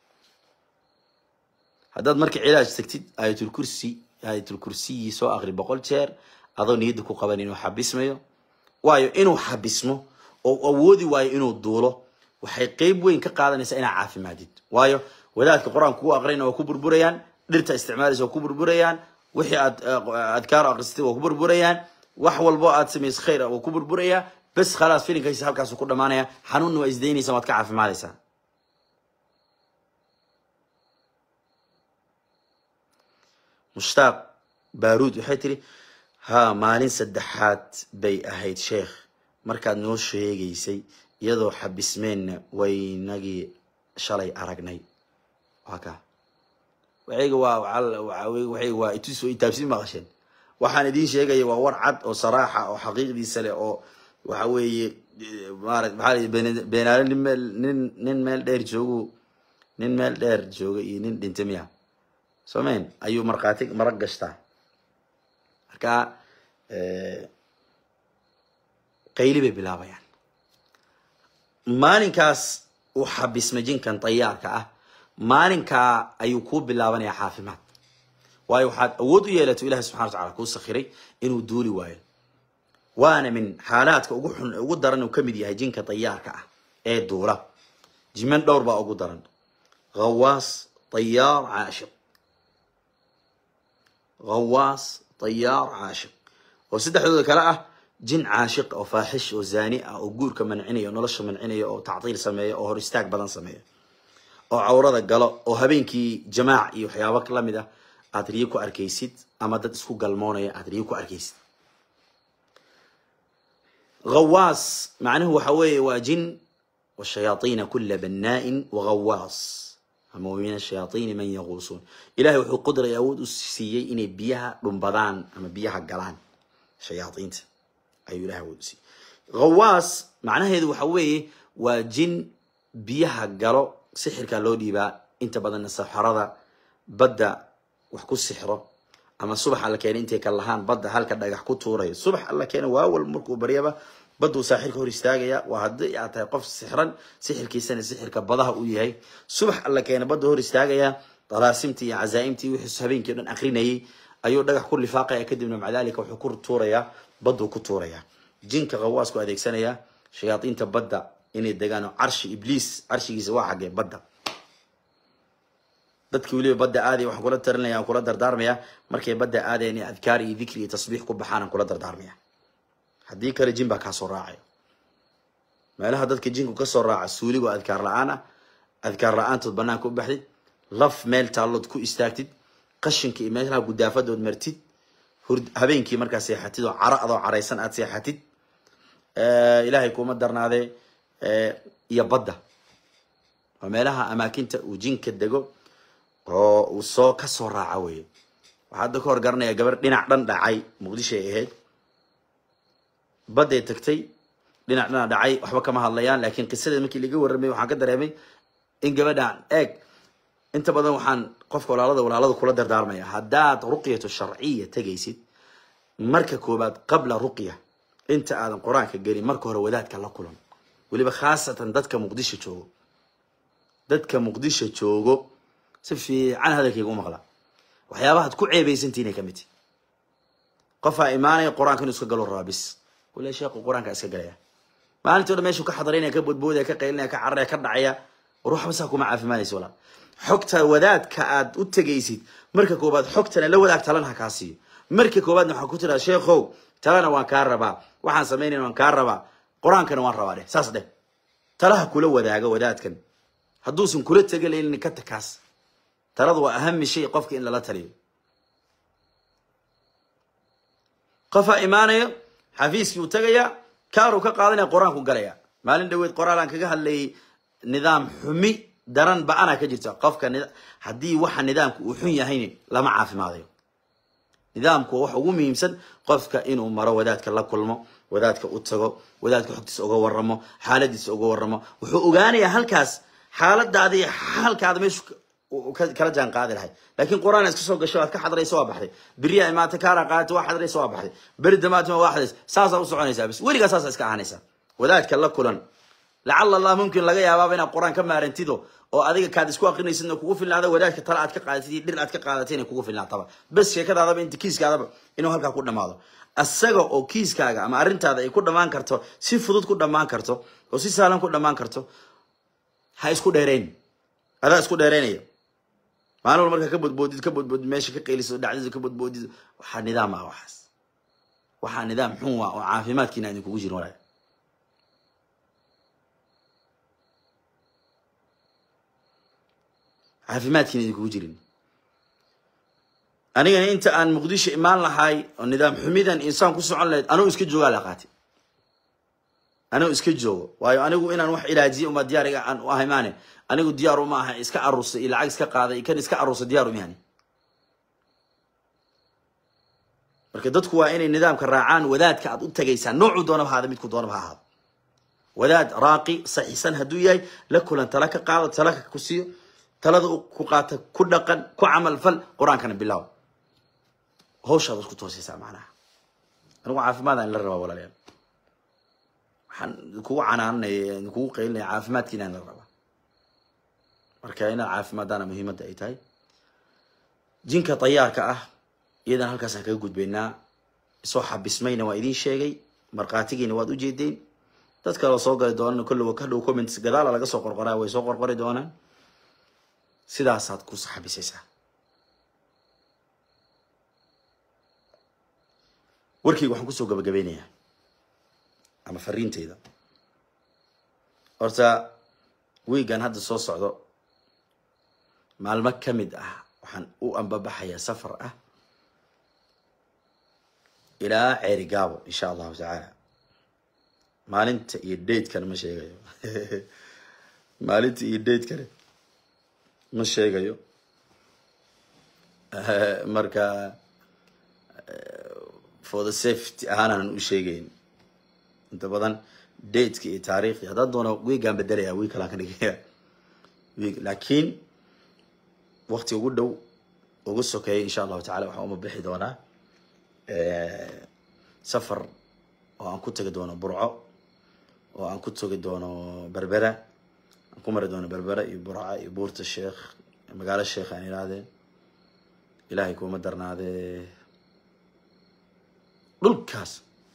S1: haddaad marka cilaaj tagtid aayatulkursi aayatulkursiyi soo akri boqol jeer adoo niyadda ku qaban inuu xabismayo waayo inuu xabismo oo awoodi waayo inuu duulo waxay qeyb weyn ka qaadanaysaa inaa caafimaadid waayo wadaadka qur-aanka kugu aqrina waa ku burburayaan dhirta isticmaalaysa waa ku burburayaan wixii aad adkaar akrisatay waa ku burburayaan wax walbo aad samayso khayr ah waa ku burburayaa bes khalaas filinkaisa halkaasu ku dhamaanaya xanuunna waa isdaynaysa waad ka caafimaadaysaa mushtaaq baaruud waxay tiri haa maalin saddexaad bay ahayd sheekh markaad noo sheegaysay iyadoo xabismeenna waynagii shalay aragnay waa ka waxayga waa waxayga waa itus oo itaabsi maqasheen waxaan idiin sheegaya waa war cad oo saraaxa oo xaqiiqdiisa leh oo waxa weeye maara maxaa la beenaale nin meel nin nin meel dheer joogu nin meel dheer jooga iyo nin dhintay miya somayn ayuu markhaati marag gashtaa marka qayli bay bilaabayaan maalinkaas uu xabisma jinkan dayaarka ah maalinkaa ayuu kuu bilaabanayaa caafimaad waayo waxaad awood u yeelato ilahi subxana wa tacala kuu sakhiray inuu duuli waayo waana min xaalaadka ugu xun ugu daran uu kamid yahay jinka dayaarka ah ee duula jiman dhowr baa ugu daran hawaas dayaar caashiq hawaas dayaar caashiq oo saddexdooda kale ah jin caashiq oo faaxish oo zaani ah oo guurka mancinaya oo nolosha mancinaya oo tactiil sameeya oo hor istaag badan sameeya oo cawrada galo oo habeenkii jamaac iyo waxyaabo lamid ah aad riyo ku arkaysid ama dad isku galmoonaya aad riyo ku arkaysid hawaas macnuhu waxa weeye waa jin washayaaiina kula bannaain waghawaas ama min ashayaaiini man yaquusuun ilahay wuxuu qudray awood u siiyey inay biyaha dhumbadaan ama biyaha galaan shayaaiinta ayuu ilahay awood u siiyey hawaas macnaheedu waxa weeye waa jin biyaha galo sixirkaa loo dhiibaa inta badanna saxarada badda wax ku sixro ama subax alla keena intay ka lahaan badda halka dhagax ku tuurayo subax alla keena waawal markuu baryaba baduu saaxirka hor istaagaya waa haddii aad tahay qof sixran sixirkiisana sixirka badaha uu yahay subax alla keena badda hor istaagaya dalaasimtii iyo cazaaimtii wixii habeenkii o dhan akrinayay ayuu dhagax ku lifaaqaya kadibna maca dalika wuxuu ku tuurayaa badduu ku tuurayaa jinka qawaasku adeegsanayaa shayaadiinta badda inay degaan oo carshi ibliis carshigiisa waa xaggee badda dadkii weliba badda aadaya waxaan kula talinaya aan kula dardaarmaya markay badda aadayan in adkaar iyo dikri iyo tasbiix ku baxaan aan kula dardaarmaya haddii kale jin baa kaasoo raacayo meelaha dadka jinku kasoo raaca suuligoo adkaar la-aan ah adkaar la-aantood banaanka u baxdid laf meel taallood ku istaagtid qashinka iyo meelaha gudaafadood martid hurd habeenkii markaa seexatid oo caro adoo caraysan aad seexatid ilaahay kuma darnaadee iyo badda waa meelaha amaakinta uu jinka dego oo uu soo kasoo raaca weye waxaa hadda ka hor garanaya gabar dhinac dhan dhacay muqdisho ay ahayd badday tagtay dhinac dhana dhacay waxba kama hadlayaan laakiin qisadeed markii laga warramay waxaan ka dareemay in gabadhaan eeg inta badan waxaan qofka walaalada walaalada kula dardaarmaya haddaad ruqyatu sharciya tegaysid marka koobaad qabla ruqya inta aadan qur-aanka gelin marka hore wadaadka la kulan weliba khaasatan dadka muqdisho joogo dadka muqdisho joogo si fiican hadalkayga u maqla waxyaabahaad ku ceebaysantiinay ka mid tihi qofaa imaanaya qur-aanka inuu iska galo rabaa bis wala sheekhu qur-aanka iska galaya maalintii o dhan meeshuu ka xadarinaya ka boodboodaya ka qaylinaya ka cararaya ka dhacaya ruuxba saa kuma caafimaanaysa walaa xogta wadaadka aad u tegaysid marka koobaad xogtana la wadaag talana ha kaa siiyo marka koobaadna waxaa ku tiraa sheekhow talana waan kaa rabaa waxaan samaynayna waan kaa rabaa qur-aankana waan rabaa dheh saas dheh talaha kula wadaaga wadaadkan hadduusan kula tegalaynin ka takaas taladu waa ahami shay qofka in lala taliyo qofaa imaanayo xafiiskii uu tagayaa kaaruu ka qaadanaya qur-aanku galaya maalin dhaweed qoraalaan kaga hadlayay nidaam xumi daran ba-ana ka jirta qofka haddii waxa nidaamka uu xun yahayn lama caafimaadayo nidaamku waa waxa ugu muhiimsan qofka inuu maro wadaadka la kulmo wadaadka u tago wadaadka xogtiisa uga waramo xaaladiisa uga waramo wuxuu ogaanayaa halkaas xaaladaada iyo xaalkaada meeshu kala jaan qaadi lahay laakiin qur-aan iska soo gasho aad ka xadraysa waa baxday beriyaa imaata kaara qaadata waa xadraysa waa baxday beri damaatima waa xadraysa saasaa u soconaysaa bis weligaa saasa iska ahanaysaa wadaadka la kulan lacala allah mumkin laga yaabaaba inaad qur-aan ka maarantido oo adiga kaad isku akrinaysidna kugu filnaada wadaadka tala aad ka qaadatid iyo dhir aad ka qaadatay inay kugu filnaataba bes sheekadaadaba inta kiiskaadaba inuu halkaa ku dhamaado asaga oo kiiskaaga ama arrintaada ay ku dhamaan karto si fudud ku dhamaan karto oo si sahlan ku dhamaan karto ha isku dheerayn adaa isku dheeraynaya maalin wal markaa ka bodboodid ka bodboodid meesha ka qayliso dhacdida ka bodboodid waxaa nidaam ah waxaas waxaa nidaam xun waa oo caafimaadkiina idin kugu jirin walaal caafimaadkiina idin kugu jirin anigana inta aan muqdisho imaan lahay oo nidaam xumidan insaan ku socon lahayd anigu iska joogaa la qaatay anigu iska joogo waayo anigu inaan wax ilaajiye uma diyaariga aan u ahay maane anigu diyaar uma aha iska arursay iyo lacag iska qaaday kan iska arursay diyaar uma yani marka dadku waa inay nidaamka raacaan wadaadka aad u tagaysaan noocuu doonaba haada midku doonaba ha ahaado wadaad raaqi saxiisan hadduu yahay la kulan tala ka qaado tala ku siiyo talada ku qaata ku dhaqan ku camal fal qur-aankana bilaaw hawshaad isku toosaysaa macnaha anigu caafimaadaan la rabaa walaalayaal waxaan kugu canaananaya kugu qaylinaya caafimaadkiina la rabaa marka inaad caafimaadaana muhiimadda ay tahay jinka dayaarka ah iyadan halkaasaan kaga gudbaynaa isoo xabismayna waa idiin sheegay markhaatigiina waad ujeedeen dad kaleo soo gali doonana kolliba ka dhow comments gadaala laga soo qorqoraa way soo qorqori doonaan sidaasaad ku xabisaysaa warkayga waxaan kusoo gabagabeynayaa ama fariinteyda horta wiigan hadda soo socdo maalmo ka mid ah waxaan u ambabaxayaa safar ah ilaa ceeri gaabo insha allahu tacaala maalinta iyo daydkana ma sheegayo maalinta iyo daydkana ma sheegayo marka for the safety ahaanaan u sheegayn inta badan dateka iyo taariikhi haddaan doono wiigaan bedelaya wiig kalaan ka dhigaya wiig laakiin wakti ugu dhow ugu sokeeya insha allahu tacala waxaan uma bixi doonaa safar oo aan ku tagi doono burco oo aan ku tagi doono berbera aan ku mari doono berbera iyo burca iyo buurta sheekh magaalo sheekh aan idhaahdeen ilaahay kuuma darnaadee dhulkaas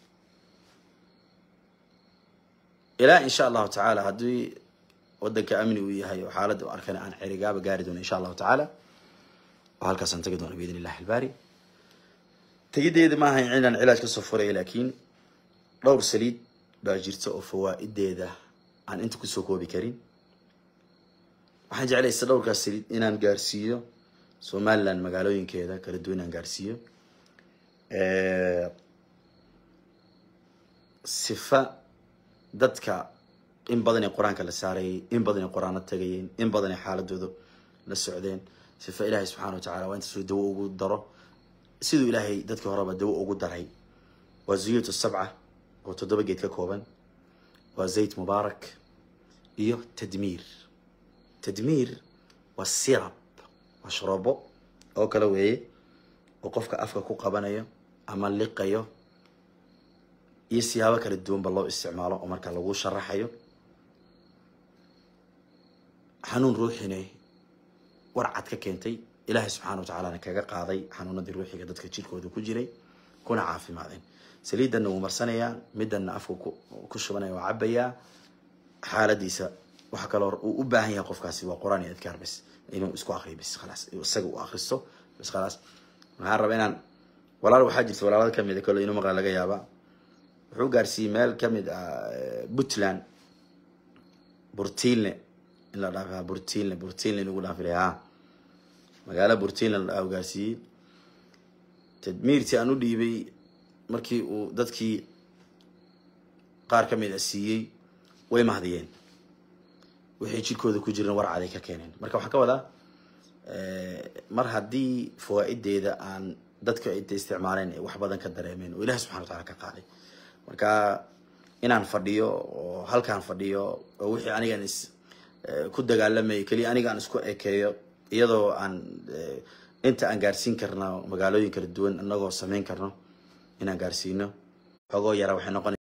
S1: ilaa insha allahu tacaala haddii wadanka amni uu yahay oo xaaladda u arkana aan cerigaaba gaari doono insha allahu tacaala oo halkaasaan tagi doona biidn illahi albaari tegideeda ma ahayn inaan cilaaj kasoo furay laakiin dhowr saliid baa jirta oo fawaa-ideeda aan inta kusoo koobi karin waxaan jeclaysa dhowrkaas saliid inaan gaarsiiyo somaliland magaalooyinkeeda kala duwan inaan gaarsiiyo sifa dadka in badan ee qur-aanka la saarayay in badan ee qur-aano tagayeen in badan ee xaaladooda la socdeen sifa ilaahay subxana wa tacala waa intaasuu dawo ugu daro siduu ilaahay dadkii horeba dawo ugu daray waa zuyut sabca oo toddoba geed ka kooban waa zayt mubaarak iyo tadmiir tadmiir waa sirab waa sharoobo oo kale weeye oo qofka afka ku qabanayo ama liqayo iyo siyaabo kala duwanba loo isticmaalo oo marka lagu sharaxayo xanuun ruuxine warcad ka keentay ilaahay subxana wa tacaalana kaga qaaday xanuunadii ruuxiga dadka jirkooda ku jiray kuna caafimaadeen saliidanna wuu marsanayaa middanna afka ku shubanaya waa cabayaa xaaladiisa waxa kaloo uu u baahan yahay qofkaasi waa qur-aan iyo adkaar bes inuu isku akriyo bes khalaas isaga uu akristo bes khalaas waxaan rabaa inaan walaal waxaa jirta walaalada kamid a kole inuu maqla laga yaabaa wuxuu gaarsiiyey meel kamid ah puntland burtiilne in la dhaaf burtiilne burtiilne lagu dhaafilay ha magaalo burtiilne la dhaaf gaarsiiyey tadmiirtii aan u dhiibay markii uu dadkii qaar kamid a siiyey way mahdiyeen waxay jirkooda ku jireen warcaday ka keeneen marka waxaa ka wadaa mar haddii fawaa-ideeda aan dadka inta isticmaaleen wax badan ka dareemeen oo ilahi subxana wa tacala ka qaaday marka inaan fadhiyo oo halkaan fadhiyo oo wixii anigaan is ku dagaalamayay keliya aniga aan isku ekeeyo iyadoo aan inta aan gaarsiin karno magaalooyin kala duwan inagoo sameyn karno inaan gaarsiino xogoo yara waxay noqon